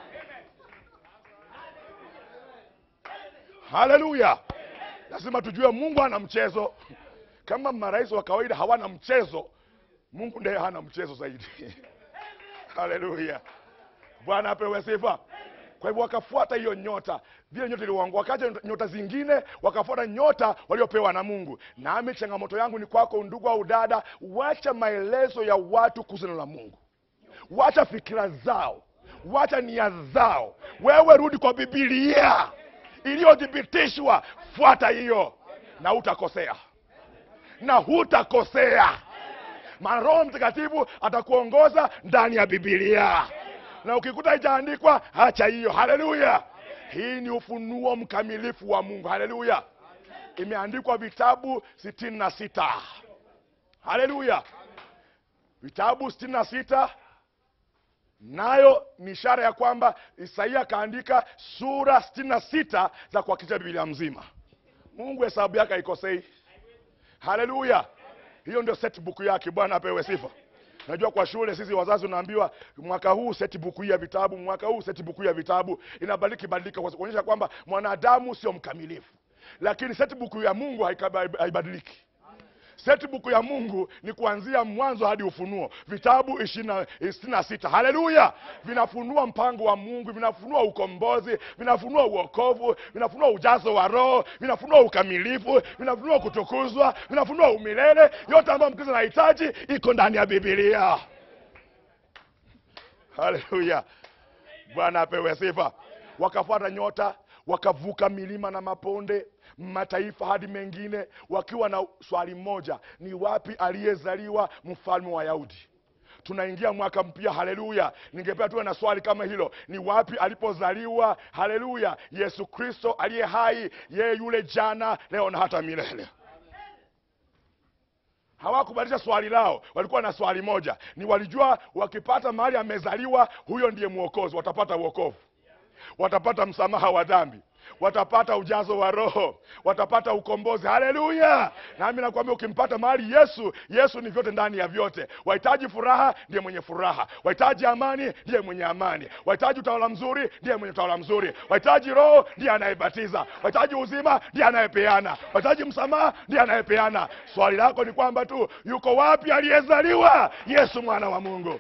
haleluya lazima tujue mungu ana mchezo kama marais wa kawaida hawana mchezo mungu ndiye hana mchezo zaidi haleluya bwana apewe sifa kwa hivyo wakafuata hiyo nyota vile nyota iliwangu wakaja nyota zingine wakafuata nyota waliopewa na mungu nami changamoto yangu ni kwako ndugu au dada wacha maelezo ya watu kuhusu neno la mungu wacha fikira zao wacha nia zao wewe rudi kwa bibilia iliyothibitishwa fuata hiyo na utakosea na hutakosea maana roho mtakatifu atakuongoza ndani ya bibilia na ukikuta haijaandikwa hacha hiyo haleluya hii ni ufunuo mkamilifu wa mungu haleluya imeandikwa vitabu sitini na sita haleluya vitabu sitini na sita nayo ni ishara ya kwamba isaia akaandika sura sitini na sita za kuhakikisha bibilia mzima mungu hesabu yake haikosei haleluya hiyo ndio setbook yake bwana apewe sifa najua kwa shule sisi wazazi unaambiwa mwaka huu setbook hii ya vitabu mwaka huu setbook hii ya vitabu inabadilika badilika kwa kuonyesha kwamba mwanadamu sio mkamilifu lakini setbook ya mungu haika- haibadiliki setbook ya mungu ni kuanzia mwanzo hadi ufunuo vitabu ishirini na sita haleluya vinafunua mpango wa mungu vinafunua ukombozi vinafunua uokovu vinafunua ujazo wa roho vinafunua ukamilifu vinafunua kutukuzwa vinafunua umilele yote ambayo mkristo anahitaji iko ndani ya bibilia haleluya bwana apewe sifa wakafuata nyota wakavuka milima na maponde mataifa hadi mengine wakiwa na swali moja ni wapi aliyezaliwa mfalme wa yahudi tunaingia mwaka mpya haleluya ningependa tuwe na swali kama hilo ni wapi alipozaliwa haleluya yesu kristo aliye hai yeye yule jana leo na hata milele hawakubadilisha swali lao walikuwa na swali moja ni walijua wakipata mahali amezaliwa huyo ndiye mwokozi watapata uokovu watapata msamaha wa dhambi watapata ujazo wa roho watapata ukombozi haleluya nami nakwambia ukimpata mahali yesu yesu ni vyote ndani ya vyote wahitaji furaha ndiye mwenye furaha wahitaji amani ndiye mwenye amani wahitaji utawala mzuri ndiye mwenye utawala mzuri wahitaji roho ndiye anayebatiza wahitaji uzima ndiye anayepeana wahitaji msamaha ndiye anayepeana swali lako ni kwamba tu yuko wapi aliyezaliwa yesu mwana wa mungu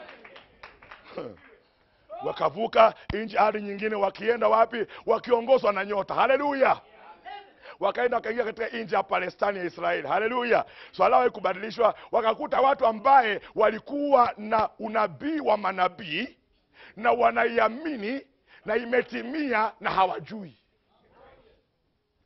wakavuka nchi hadi nyingine wakienda wapi wakiongozwa na nyota haleluya wakaenda wakaingia katika nchi ya palestani ya israeli haleluya swala lao haikubadilishwa wakakuta watu ambaye walikuwa na unabii wa manabii na wanaiamini na imetimia na hawajui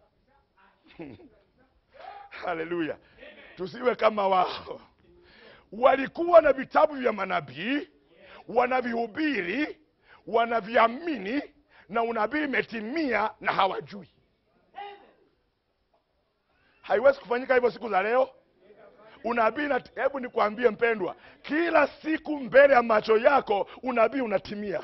haleluya tusiwe kama wao walikuwa na vitabu vya manabii wanavihubiri wanaviamini na unabii imetimia na hawajui haiwezi kufanyika hivyo siku za leo unabii na hebu nikwambie mpendwa kila siku mbele ya macho yako unabii unatimia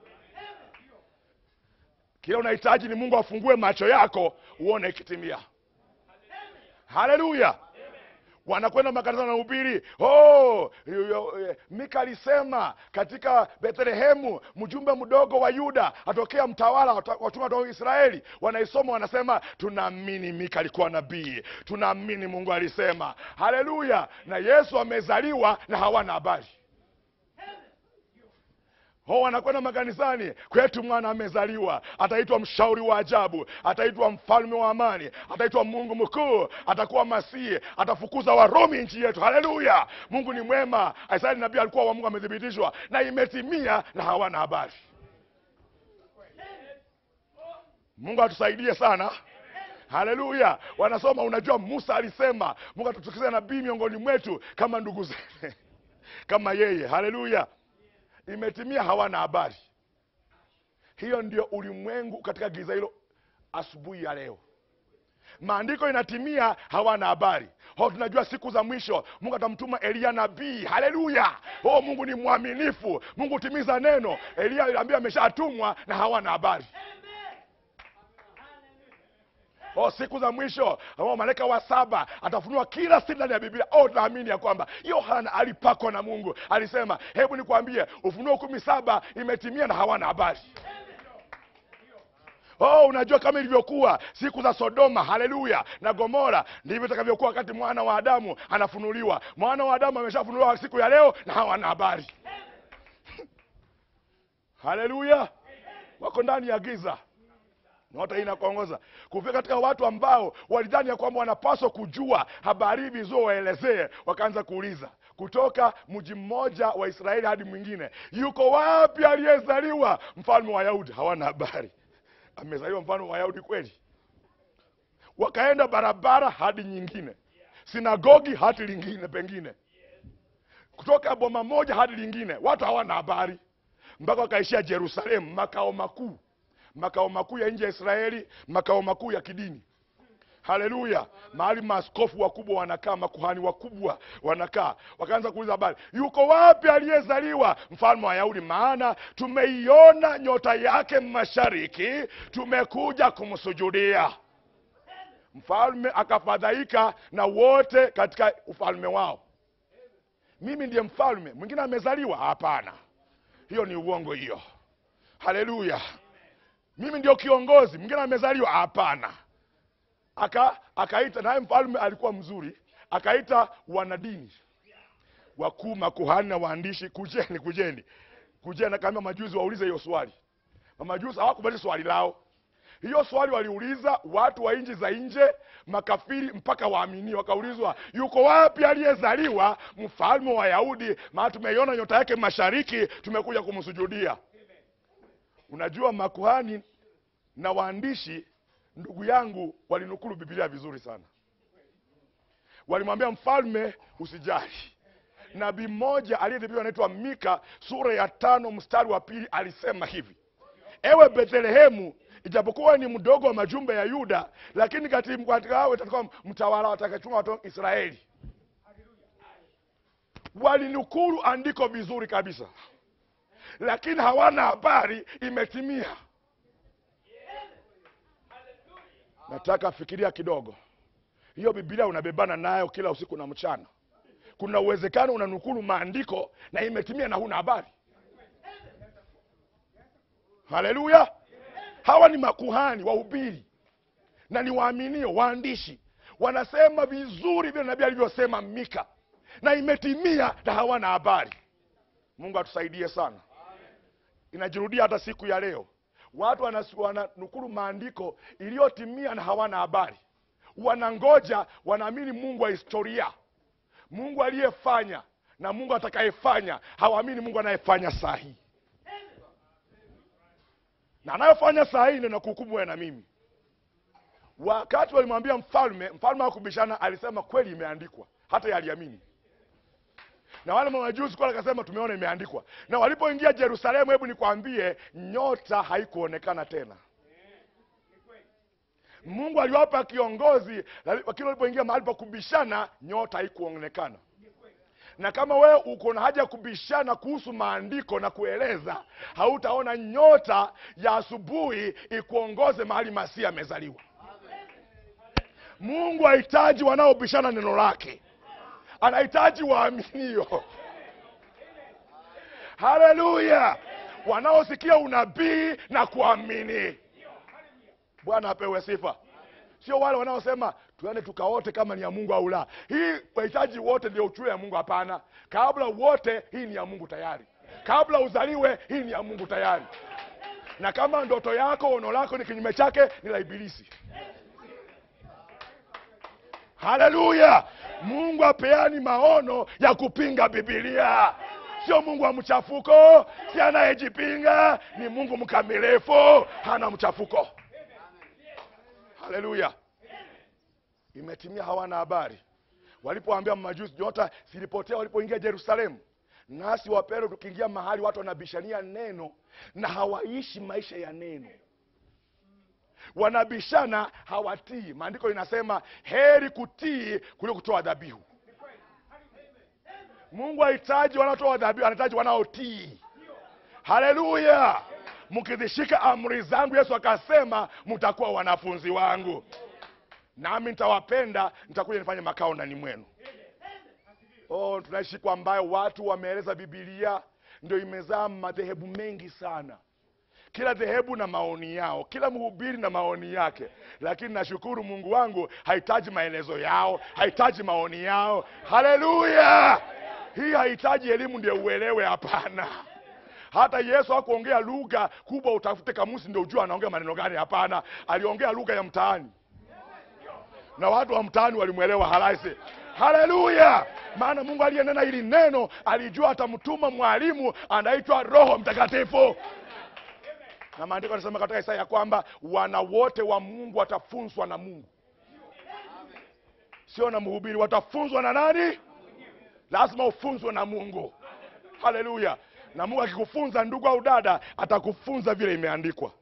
kila unahitaji ni mungu afungue macho yako uone ikitimia haleluya wanakwenda makanisa na ubiri oh, yo- yo- eh, mika alisema katika bethlehemu mjumbe mdogo wa yuda atokea mtawala wata- watuma toka israeli wanaisoma wanasema tunaamini mika alikuwa nabii tunaamini mungu alisema haleluya na yesu amezaliwa na hawana habari ho wanakwenda makanisani kwetu mwana amezaliwa ataitwa mshauri wa ajabu ataitwa mfalme wa amani ataitwa mungu mkuu atakuwa masihi atafukuza warumi nchi yetu haleluya mungu ni mwema isaya nabii alikuwa wa mungu amethibitishwa na imetimia na hawana habari mungu atusaidie sana haleluya wanasoma unajua musa alisema mungu atatukiza nabii miongoni mwetu kama ndugu zake kama yeye haleluya imetimia hawana habari hiyo ndio ulimwengu katika giza hilo asubuhi ya leo maandiko inatimia hawana habari ho tunajua siku za mwisho mungu atamtuma eliya nabii haleluya oh mungu ni mwaminifu mungu hutimiza neno eliya aliambia ameshatumwa na hawana habari o siku za mwisho ambao malaika wa saba atafunua kila siri ndani ya biblia oh tunaamini ya kwamba yohana alipakwa na mungu alisema hebu nikwambie ufunuo kumi saba imetimia na hawana habari oh unajua kama ilivyokuwa siku za sodoma haleluya na gomora ndivyo itakavyokuwa wakati mwana wa adamu anafunuliwa mwana wa adamu ameshafunuliwa siku ya leo na hawana habari haleluya wako ndani ya giza nyota hii inakuongoza kufika katika watu ambao walidhani ya kwamba wanapaswa kujua habari hivi vizuri waelezee wakaanza kuuliza kutoka mji mmoja wa israeli hadi mwingine yuko wapi aliyezaliwa mfalme wa yahudi hawana habari amezaliwa mfalme wa yahudi kweli wakaenda barabara hadi nyingine sinagogi hadi lingine pengine kutoka boma moja hadi lingine watu hawana habari mpaka wakaishia jerusalemu makao makuu makao makuu ya nje ya israeli makao makuu ya kidini haleluya mahali maaskofu wakubwa wanakaa makuhani wakubwa wanakaa wakaanza kuuliza habari yuko wapi aliyezaliwa mfalme wa yahudi maana tumeiona nyota yake mashariki tumekuja kumsujudia mfalme akafadhaika na wote katika ufalme wao mimi ndiye mfalme mwingine amezaliwa hapana hiyo ni uongo hiyo haleluya mimi ndio kiongozi mwingine amezaliwa hapana aka akaita naye mfalme alikuwa mzuri akaita wanadini wakuu makuhani na waandishi kujeni kujeni kujeni akaambia majuzi waulize hiyo swali mamajuzi hawakubali swali lao hiyo swali waliuliza watu wa nchi za nje makafiri mpaka waamini wakaulizwa yuko wapi aliyezaliwa mfalme wa yahudi maana tumeiona nyota yake mashariki tumekuja kumsujudia unajua makuhani na waandishi ndugu yangu walinukulu bibilia vizuri sana walimwambia mfalme usijali nabii mmoja aliyedhibiwa anaitwa mika sura ya tano mstari wa pili alisema hivi ewe bethlehemu ijapokuwa ni mdogo wa majumbe ya yuda lakini kati- katika awe utakuwa mtawala watakachunga watu wa israeli walinukulu andiko vizuri kabisa lakini hawana habari imetimia nataka fikiria kidogo hiyo bibilia unabebana nayo kila usiku na mchana kuna uwezekano unanukulu maandiko na imetimia na huna habari haleluya hawa ni makuhani wahubiri na ni waaminio waandishi wanasema vizuri vile nabii alivyosema mika na imetimia na hawana habari mungu atusaidie sana inajirudia hata siku ya leo watu wanas- wananukulu maandiko iliyotimia na hawana habari wanangoja wanaamini mungu wa historia mungu aliyefanya na mungu atakayefanya hawaamini mungu anayefanya saa hii na anayofanya saa hii ndio nakuhukumu wewe na mimi wakati walimwambia mfalme mfalme hakubishana alisema kweli imeandikwa hata yaliamini na wale mamajusi kwa akasema tumeona imeandikwa na walipoingia jerusalemu hebu nikwambie nyota haikuonekana tena mungu aliwapa kiongozi lakini walipoingia mahali pa kubishana nyota haikuonekana na kama wewe uko na haja ya kubishana kuhusu maandiko na kueleza hautaona nyota ya asubuhi ikuongoze mahali masia amezaliwa mungu hahitaji wanaobishana neno lake anahitaji waaminio haleluya wanaosikia unabii na kuamini bwana apewe sifa sio wale wanaosema tuende tukaote kama ni ya mungu au la hii wahitaji wote ndio uchue ya mungu hapana kabla wote hii ni ya mungu tayari kabla uzaliwe hii ni ya mungu tayari na kama ndoto yako ono lako ni kinyume chake ni la ibilisi haleluya mungu apeani maono ya kupinga bibilia sio mungu wa mchafuko si anayejipinga ni mungu mkamilifu hana mchafuko haleluya imetimia hawana habari walipoambia majusi nyota zilipotea walipoingia jerusalemu nasi wapero tukiingia mahali watu wanabishania neno na hawaishi maisha ya neno wanabishana hawatii maandiko inasema heri kutii kuliko kutoa dhabihu mungu hahitaji wanaotoa dhabihu anahitaji wanaotii haleluya mkizishika amri zangu yesu akasema mtakuwa wanafunzi wangu nami nitawapenda nitakuja nifanye makao ndani mwenu oh, tunaishi kwa ambayo watu wameeleza bibilia ndio imezaa madhehebu mengi sana kila dhehebu na maoni yao kila mhubiri na maoni yake lakini nashukuru mungu wangu hahitaji maelezo yao hahitaji maoni yao haleluya hii hahitaji elimu ndio uelewe hapana hata yesu hakuongea lugha kubwa utafute kamusi ndio ujua anaongea maneno gani hapana aliongea lugha ya mtaani na watu wa mtaani walimwelewa halasi haleluya maana mungu aliyenena hili neno alijua atamtuma mwalimu anaitwa roho mtakatifu na maandiko anasema katika isaya ya kwamba wana wote wa mungu watafunzwa na mungu sio na mhubiri watafunzwa na nani lazima ufunzwe na mungu haleluya na mungu akikufunza ndugu au dada atakufunza vile imeandikwa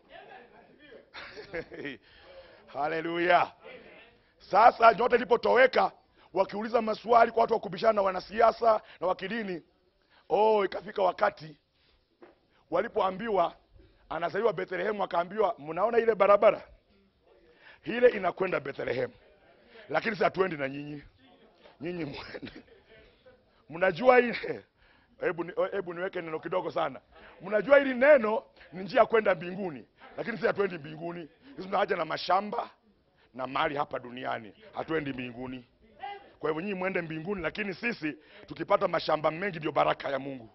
haleluya sasa nyota ilipotoweka wakiuliza maswali kwa watu wa kubishana na wanasiasa na wakidini oh ikafika wakati walipoambiwa anazaliwa bethlehemu akaambiwa mnaona ile barabara ile inakwenda bethlehemu lakini si hatuendi na nyinyi nyinyi mwende mnajua ile hebu ni- hebu niweke neno kidogo sana mnajua hili neno ni njia ya kwenda mbinguni lakini si hatuendi mbinguni sisi tuna haja na mashamba na mali hapa duniani hatuendi mbinguni kwa hivyo nyinyi mwende mbinguni lakini sisi tukipata mashamba mengi ndio baraka ya mungu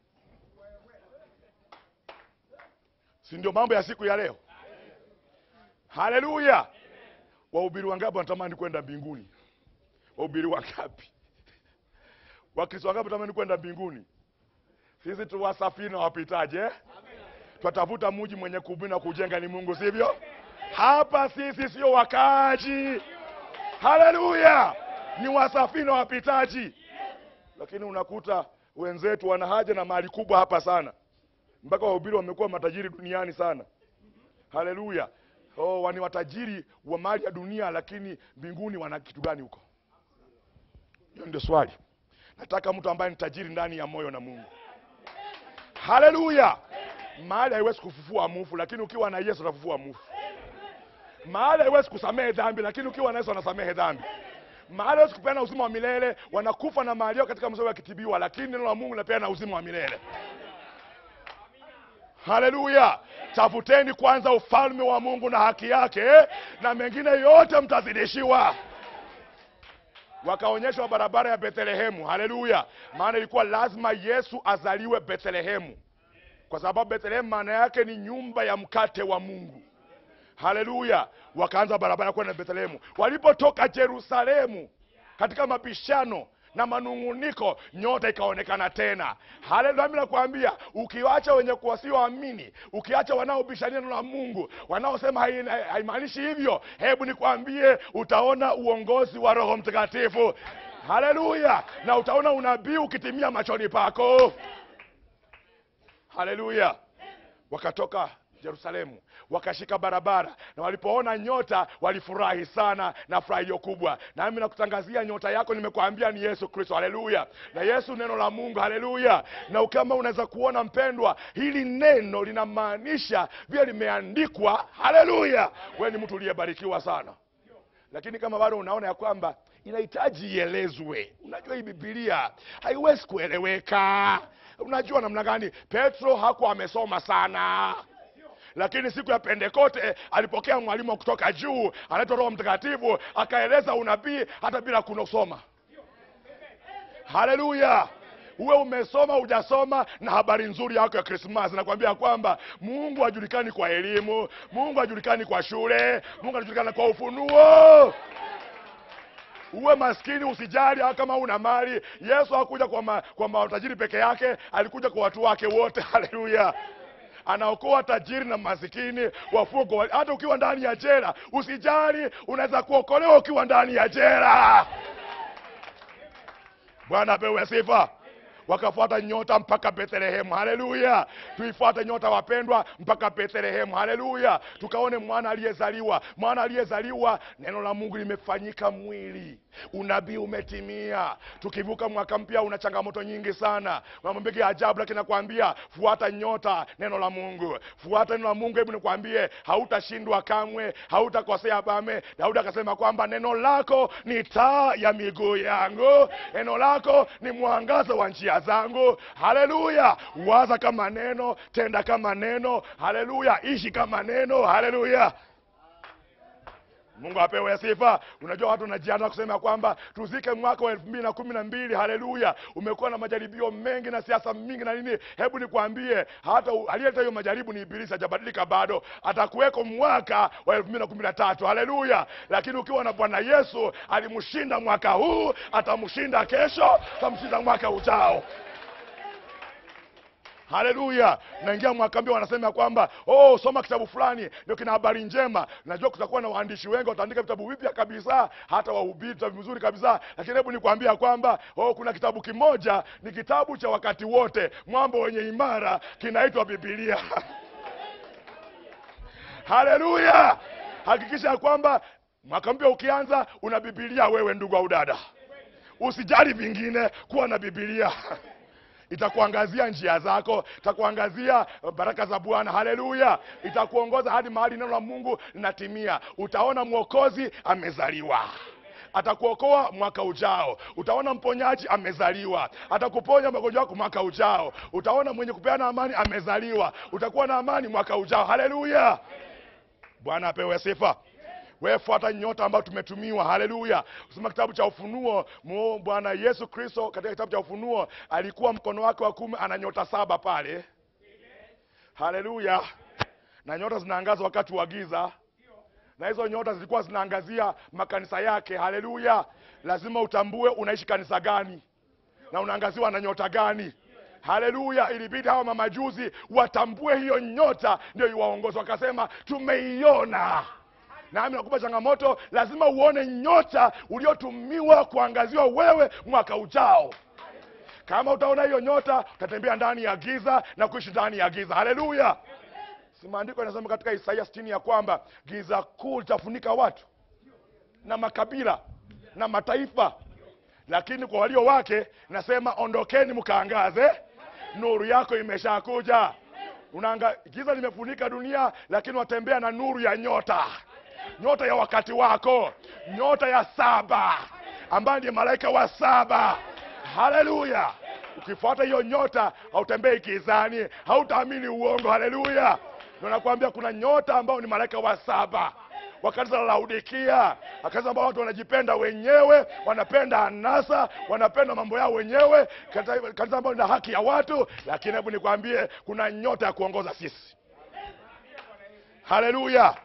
si ndio mambo ya siku ya leo haleluya wahubiri wangapi wanatamani kwenda mbinguni wahubiri wangapi wakristo wangapi wanatamani kwenda mbinguni sisi tu wasafiri na wapitaje eh? twatafuta muji mwenye kubuni na kujenga ni mungu sivyo hapa sisi sio wakaaji haleluya ni wasafiri na wapitaji lakini unakuta wenzetu wana haja na mali kubwa hapa sana mpaka wahubiri wamekuwa matajiri duniani sana haleluya oh, ni watajiri wa mali ya dunia lakini mbinguni wana kitu gani huko hiyo ndio swali nataka mtu ambaye ni tajiri ndani ya moyo na mungu haleluya mahali haiwezi kufufua mufu lakini ukiwa na yesu atafufua mufu mahali haiwezi kusamehe dhambi lakini ukiwa na yesu anasamehe dhambi mahali hawezi kupeana uzima wa milele wanakufa na mahali yao katika mzee wakitibiwa lakini neno la mungu linapeana uzima wa milele haleluya tafuteni kwanza ufalme wa mungu na haki yake na mengine yote mtazidishiwa wakaonyeshwa barabara ya bethlehemu haleluya maana ilikuwa lazima yesu azaliwe bethlehemu kwa sababu bethlehemu maana yake ni nyumba ya mkate wa mungu haleluya wakaanza barabara kwenda bethlehemu walipotoka jerusalemu katika mapishano na manung'uniko nyota ikaonekana tena haleluya mi nakwambia ukiwacha wenye wasioamini ukiacha wanaobishania neno la mungu wanaosema hai- hai- haimaanishi hivyo hebu nikwambie utaona uongozi wa roho mtakatifu haleluya na utaona unabii ukitimia machoni pako haleluya wakatoka yerusalemu wakashika barabara na walipoona nyota walifurahi sana na furaha iliyo kubwa nami nakutangazia nyota yako nimekuambia ni yesu kristo haleluya na yesu neno la mungu haleluya na kama unaweza kuona mpendwa hili neno linamaanisha vile limeandikwa haleluya we ni mtu uliyebarikiwa sana lakini kama bado unaona ya kwamba inahitaji ielezwe unajua hii bibilia haiwezi kueleweka unajua namna gani petro hakuwa amesoma sana lakini siku ya pentekote alipokea mwalimu wa kutoka juu anaitwa roho mtakatifu akaeleza unabii hata bila kunosoma haleluya uwe umesoma hujasoma na habari nzuri yako ya krismas nakwambia kwamba mungu hajulikani kwa elimu mungu hajulikani kwa shule mungu anajulikana kwa ufunuo uwe maskini usijali hata kama una mali yesu hakuja kwa, ma, kwa matajiri peke yake alikuja kwa watu wake wote haleluya anaokoa tajiri na masikini wafugo hata ukiwa ndani ya jela usijali unaweza kuokolewa ukiwa ndani ya jela bwana apewe sifa wakafuata nyota mpaka bethlehemu haleluya tuifuate nyota wapendwa mpaka bethlehemu haleluya tukaone mwana aliyezaliwa mwana aliyezaliwa neno la mungu limefanyika mwili unabii umetimia tukivuka mwaka mpya una changamoto nyingi sana mambo mengi ya ajabu lakini nakwambia fuata nyota neno la mungu fuata neno la mungu hebu nikwambie hautashindwa kamwe hautakosea bame daudi akasema kwamba neno lako ni taa ya miguu yangu neno lako ni mwangaza wa njia zangu haleluya waza kama neno tenda kama neno haleluya ishi kama neno haleluya mungu apewe sifa unajua watu wanajiandaa kusema kwamba tuzike mwaka wa elfu mbili na kumi na mbili haleluya umekuwa na majaribio mengi na siasa mingi na nini hebu nikwambie hata u- aliyeleta hiyo majaribu ni ibilisi hajabadilika bado atakuweko mwaka wa elfu mbili na kumi na tatu haleluya lakini ukiwa na bwana yesu alimshinda mwaka huu atamshinda kesho atamshinda mwaka ujao haleluya naingia mwaka mpya wanasema kwamba oh soma kitabu fulani ndio kina habari njema najua kutakuwa na waandishi wengi wataandika vitabu vipya kabisa hata wahubiri vitabu vizuri kabisa lakini hebu nikwambia kwamba oh kuna kitabu kimoja ni kitabu cha wakati wote mwambo wenye imara kinaitwa bibilia haleluya hakikisha ya kwamba mwaka mpya ukianza una bibilia wewe ndugu au dada usijali vingine kuwa na bibilia itakuangazia njia zako itakuangazia baraka za bwana haleluya itakuongoza hadi mahali neno la mungu linatimia utaona mwokozi amezaliwa atakuokoa mwaka ujao utaona mponyaji amezaliwa atakuponya magonjwa yako mwaka ujao utaona mwenye kupeana amani amezaliwa utakuwa na amani mwaka ujao haleluya bwana apewe sifa wewe fuata nyota ambayo tumetumiwa haleluya kusoma kitabu cha ufunuo mu- bwana yesu kristo katika kitabu cha ufunuo alikuwa mkono wake wa kumi ana nyota saba pale haleluya na nyota zinaangaza wakati wa giza na hizo nyota zilikuwa zinaangazia makanisa yake haleluya lazima utambue unaishi kanisa gani na unaangaziwa na nyota gani haleluya ilibidi hawa mamajuzi watambue hiyo nyota ndio iwaongozi wakasema tumeiona nami nakupa changamoto lazima uone nyota uliotumiwa kuangaziwa wewe mwaka ujao kama utaona hiyo nyota utatembea ndani ya giza na kuishi ndani ya giza haleluya si maandiko yanasema katika isaia sitini ya kwamba giza kuu litafunika watu na makabila na mataifa lakini kwa walio wake nasema ondokeni mkaangaze nuru yako imeshakuja unaanga giza limefunika dunia lakini watembea na nuru ya nyota nyota ya wakati wako nyota ya saba ambayo ndiye malaika wa saba haleluya ukifuata hiyo nyota hautembei gizani hautaamini uongo haleluya ndio nakwambia kuna nyota ambao ni malaika wa saba wa kanisa la Laodikia, kanisa ambao watu wanajipenda wenyewe, wanapenda anasa, wanapenda mambo yao wenyewe, kanisa kanisa ambao lina haki ya watu. Lakini hebu nikwambie, kuna nyota ya kuongoza sisi. Haleluya!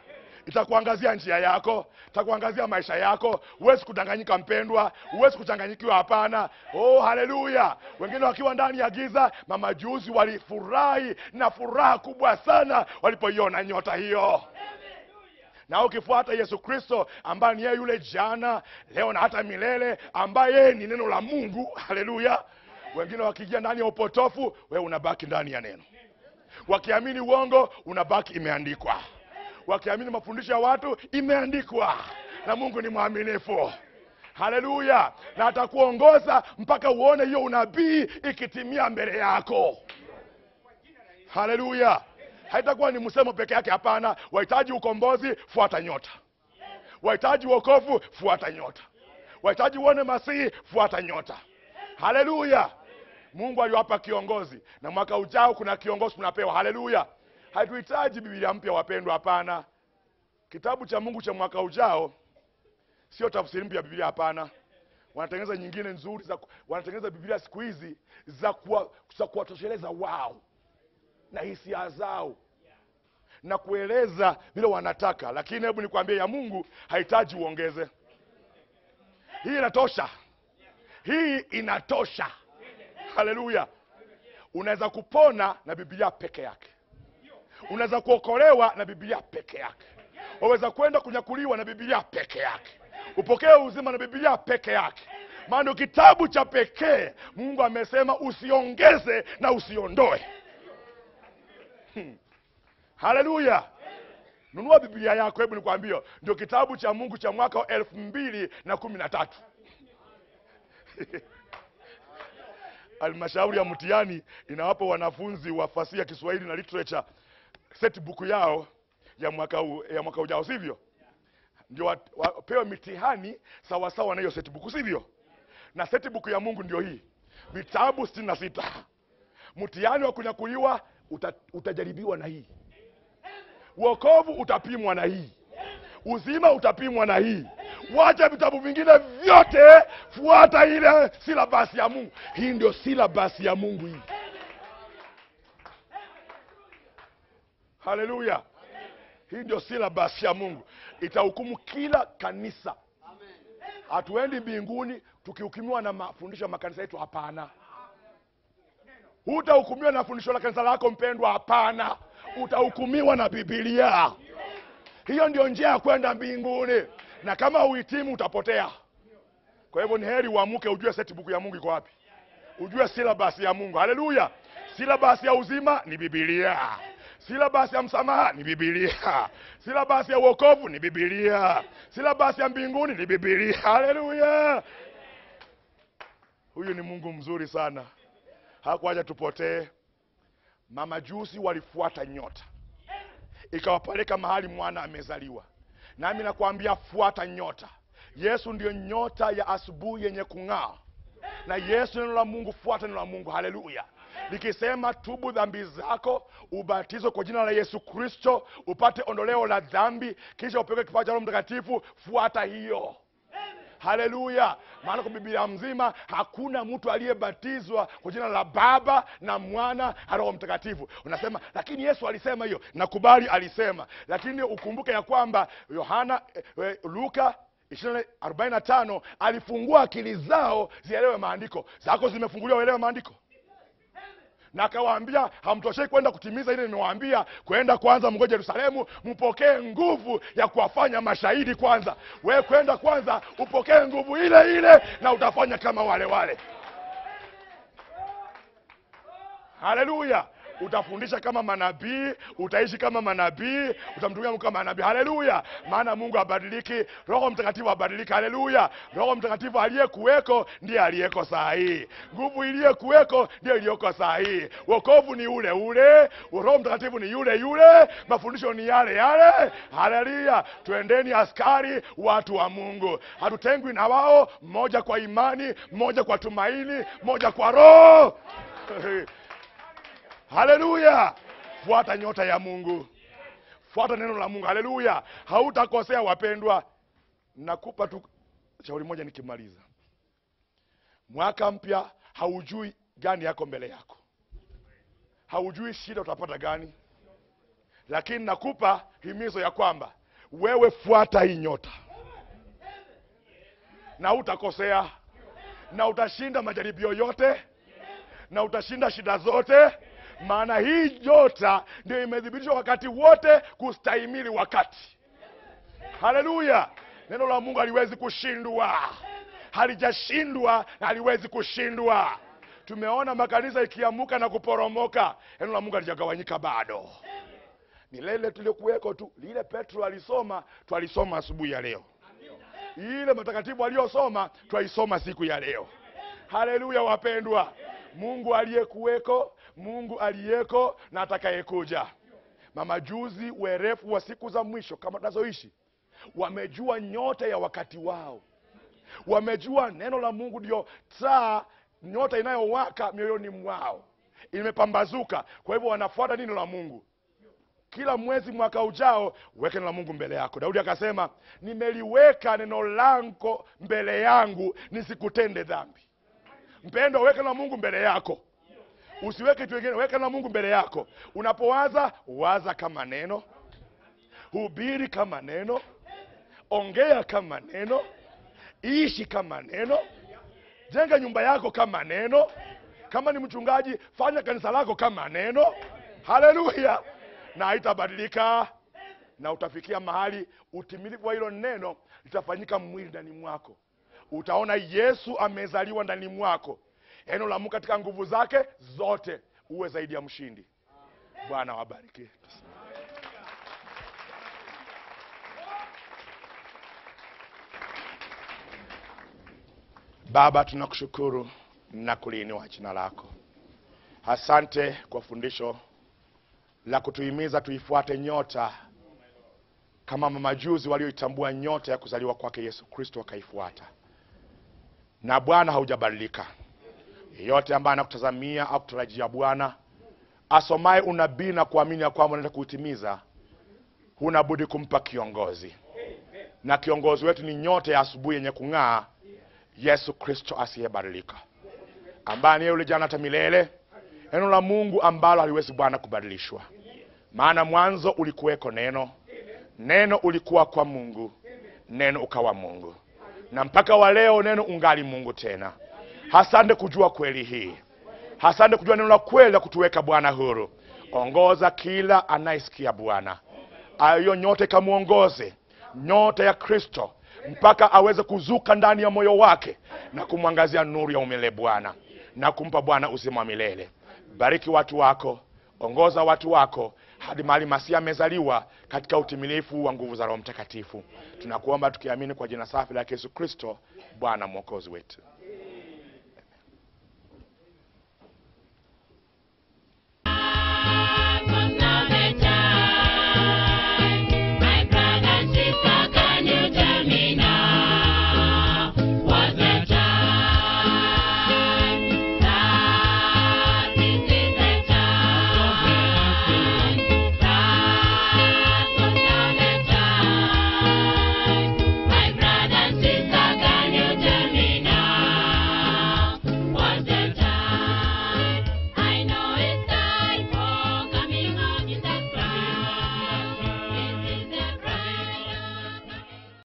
itakuangazia njia yako itakuangazia maisha yako huwezi kudanganyika mpendwa huwezi kuchanganyikiwa hapana oh haleluya wengine wakiwa ndani ya giza mamajuzi walifurahi na furaha kubwa sana walipoiona nyota hiyo na ukifuata yesu kristo ambaye ni yeye yule jana leo na hata milele ambaye yeye ni neno la mungu haleluya wengine wakiingia ndani ya upotofu wewe unabaki ndani ya neno wakiamini uongo unabaki imeandikwa wakiamini mafundisho ya watu imeandikwa na mungu ni mwaminifu haleluya na atakuongoza mpaka uone hiyo unabii ikitimia mbele yako haleluya haitakuwa ni msemo peke yake hapana wahitaji ukombozi fuata nyota wahitaji wokovu fuata nyota wahitaji uone masihi fuata nyota haleluya mungu aliwapa kiongozi na mwaka ujao kuna kiongozi tunapewa haleluya hatuhitaji bibilia mpya wapendwa hapana kitabu cha mungu cha mwaka ujao sio tafsiri mpya ya bibilia hapana wanatengeneza nyingine nzuri za, wanatengeneza bibilia siku hizi za kuwa- za kuwatosheleza wao na hisia zao na kueleza vile wanataka lakini hebu nikwambie ya mungu hahitaji uongeze hii inatosha hii inatosha haleluya unaweza kupona na bibilia peke yake unaweza kuokolewa na bibilia peke yake waweza kwenda kunyakuliwa na bibilia peke yake upokee uzima na bibilia peke yake maana ndio kitabu cha pekee mungu amesema usiongeze na usiondoe Hmm. haleluya nunua biblia yako hebu nikwambie ndio kitabu cha mungu cha mwaka wa elfu mbili na kumi na tatu halmashauri ya mtihani inawapa wanafunzi wa fasihi ya kiswahili na literature setbook yao ya mwaka, u, ya mwaka ujao sivyo ndio wa- wapewe mitihani sawasawa na hiyo setbook sivyo na setbook ya mungu ndio hii vitabu sitini na sita mtihani wa kunyakuliwa uta, utajaribiwa na hii uokovu utapimwa na hii uzima utapimwa na hii wacha vitabu vingine vyote fuata ile silabasi ya mungu hii ndio silabasi ya mungu hii haleluya hii ndio silabasi ya mungu itahukumu kila kanisa hatuendi mbinguni tukihukumiwa na mafundisho ya makanisa yetu hapana hutahukumiwa na fundisho la kanisa lako mpendwa hapana utahukumiwa na bibilia hiyo ndio njia ya kwenda mbinguni na kama uhitimu utapotea kwa hivyo ni heri uamuke ujue setbook ya mungu iko wapi ujue silabasi ya mungu haleluya silabasi ya uzima ni bibilia silabasi ya msamaha ni bibilia silabasi ya uokovu ni bibilia silabasi ya mbinguni ni bibilia haleluya huyu ni mungu mzuri sana hakuacha tupotee mamajusi walifuata nyota ikawapeleka mahali mwana amezaliwa nami nakwambia fuata nyota yesu ndiyo nyota ya asubuhi yenye kung'aa na yesu neno la mungu fuata neno la mungu haleluya likisema tubu dhambi zako ubatizwe kwa jina la yesu kristo upate ondoleo la dhambi kisha upewe kifaa cha roho mtakatifu fuata hiyo haleluya maana kwa biblia mzima hakuna mtu aliyebatizwa kwa jina la baba na mwana na roho mtakatifu unasema lakini yesu alisema hiyo nakubali alisema lakini ukumbuke ya kwamba yohana eh, eh, luka 45 alifungua akili zao zielewe maandiko zako zimefunguliwa uelewe maandiko na akawaambia hamtoshei kwenda kutimiza ile nimewaambia kwenda kwanza mgoja yerusalemu mpokee nguvu ya kuwafanya mashahidi kwanza we kwenda kwanza upokee nguvu ile ile na utafanya kama wale wale haleluya utafundisha kama manabii utaishi kama manabii utamtumia mungu kama nabii haleluya maana mungu habadiliki roho mtakatifu habadiliki haleluya roho mtakatifu aliyekuweko ndiye aliyeko saa hii nguvu iliyekuweko ndiyo iliyoko saa hii wokovu ni ule ule roho mtakatifu ni yule yule mafundisho ni yale yale haleluya twendeni askari watu wa mungu hatutengwi na wao mmoja kwa imani mmoja kwa tumaini mmoja kwa roho haleluya fuata nyota ya mungu fuata neno la mungu haleluya hautakosea wapendwa nakupa tu shauri moja nikimaliza mwaka mpya haujui gani yako mbele yako haujui shida utapata gani lakini nakupa himizo ya kwamba wewe fuata hii nyota na utakosea na utashinda majaribio yote na utashinda shida zote maana hii nyota ndio imethibitishwa wakati wote kustahimili wakati haleluya neno la mungu haliwezi kushindwa halijashindwa na haliwezi kushindwa tumeona makanisa ikiamuka na kuporomoka neno la mungu halijagawanyika bado ni lile tuliokuweko tu lile petro alisoma twalisoma asubuhi ya leo ile matakatifu aliyosoma twaisoma siku ya leo haleluya wapendwa mungu aliyekuweko mungu aliyeko na atakayekuja mamajuzi werefu wa siku za mwisho kama tunazoishi wamejua nyota ya wakati wao wamejua neno la mungu ndio taa nyota inayowaka mioyoni mwao imepambazuka kwa hivyo wanafuata neno la mungu kila mwezi mwaka ujao weke neno la mungu mbele yako daudi akasema nimeliweka neno lango mbele yangu nisikutende dhambi mpendo weke neno la mungu mbele yako usiweke kitu kingine weke neno la mungu mbele yako unapowaza waza kama neno hubiri kama neno ongea kama neno ishi kama neno jenga nyumba yako kama neno kama ni mchungaji fanya kanisa lako kama neno haleluya na haitabadilika na utafikia mahali utimilifu wa hilo neno litafanyika mwili ndani mwako utaona yesu amezaliwa ndani mwako neno la mungu katika nguvu zake zote uwe zaidi ya mshindi bwana wabariki baba tunakushukuru na kuliinua jina lako asante kwa fundisho la kutuhimiza tuifuate nyota kama mamajuzi walioitambua nyota ya kuzaliwa kwake yesu kristo wakaifuata na bwana haujabadilika yeyote ambaye anakutazamia au kutarajia bwana asomaye unabii na kuamini ya kwamba unaenda kuutimiza huna budi kumpa kiongozi na kiongozi wetu ni nyota ya asubuhi yenye kung'aa yesu kristo asiyebadilika ambaye niye yule jana hata milele neno la mungu ambalo haliwezi bwana kubadilishwa maana mwanzo ulikuweko neno neno ulikuwa kwa mungu neno ukawa mungu na mpaka wa leo neno ungali mungu tena hasande kujua kweli hii hasande kujua neno la kweli la kutuweka bwana huru ongoza kila anayesikia bwana hiyo nyota ikamwongoze nyota ya kristo mpaka aweze kuzuka ndani ya moyo wake na kumwangazia nuru ya umilele bwana na kumpa bwana uzima wa milele bariki watu wako ongoza watu wako hadi mahali masia amezaliwa katika utimilifu wa nguvu za roho mtakatifu tunakuomba tukiamini kwa jina safi la yesu kristo bwana mwokozi wetu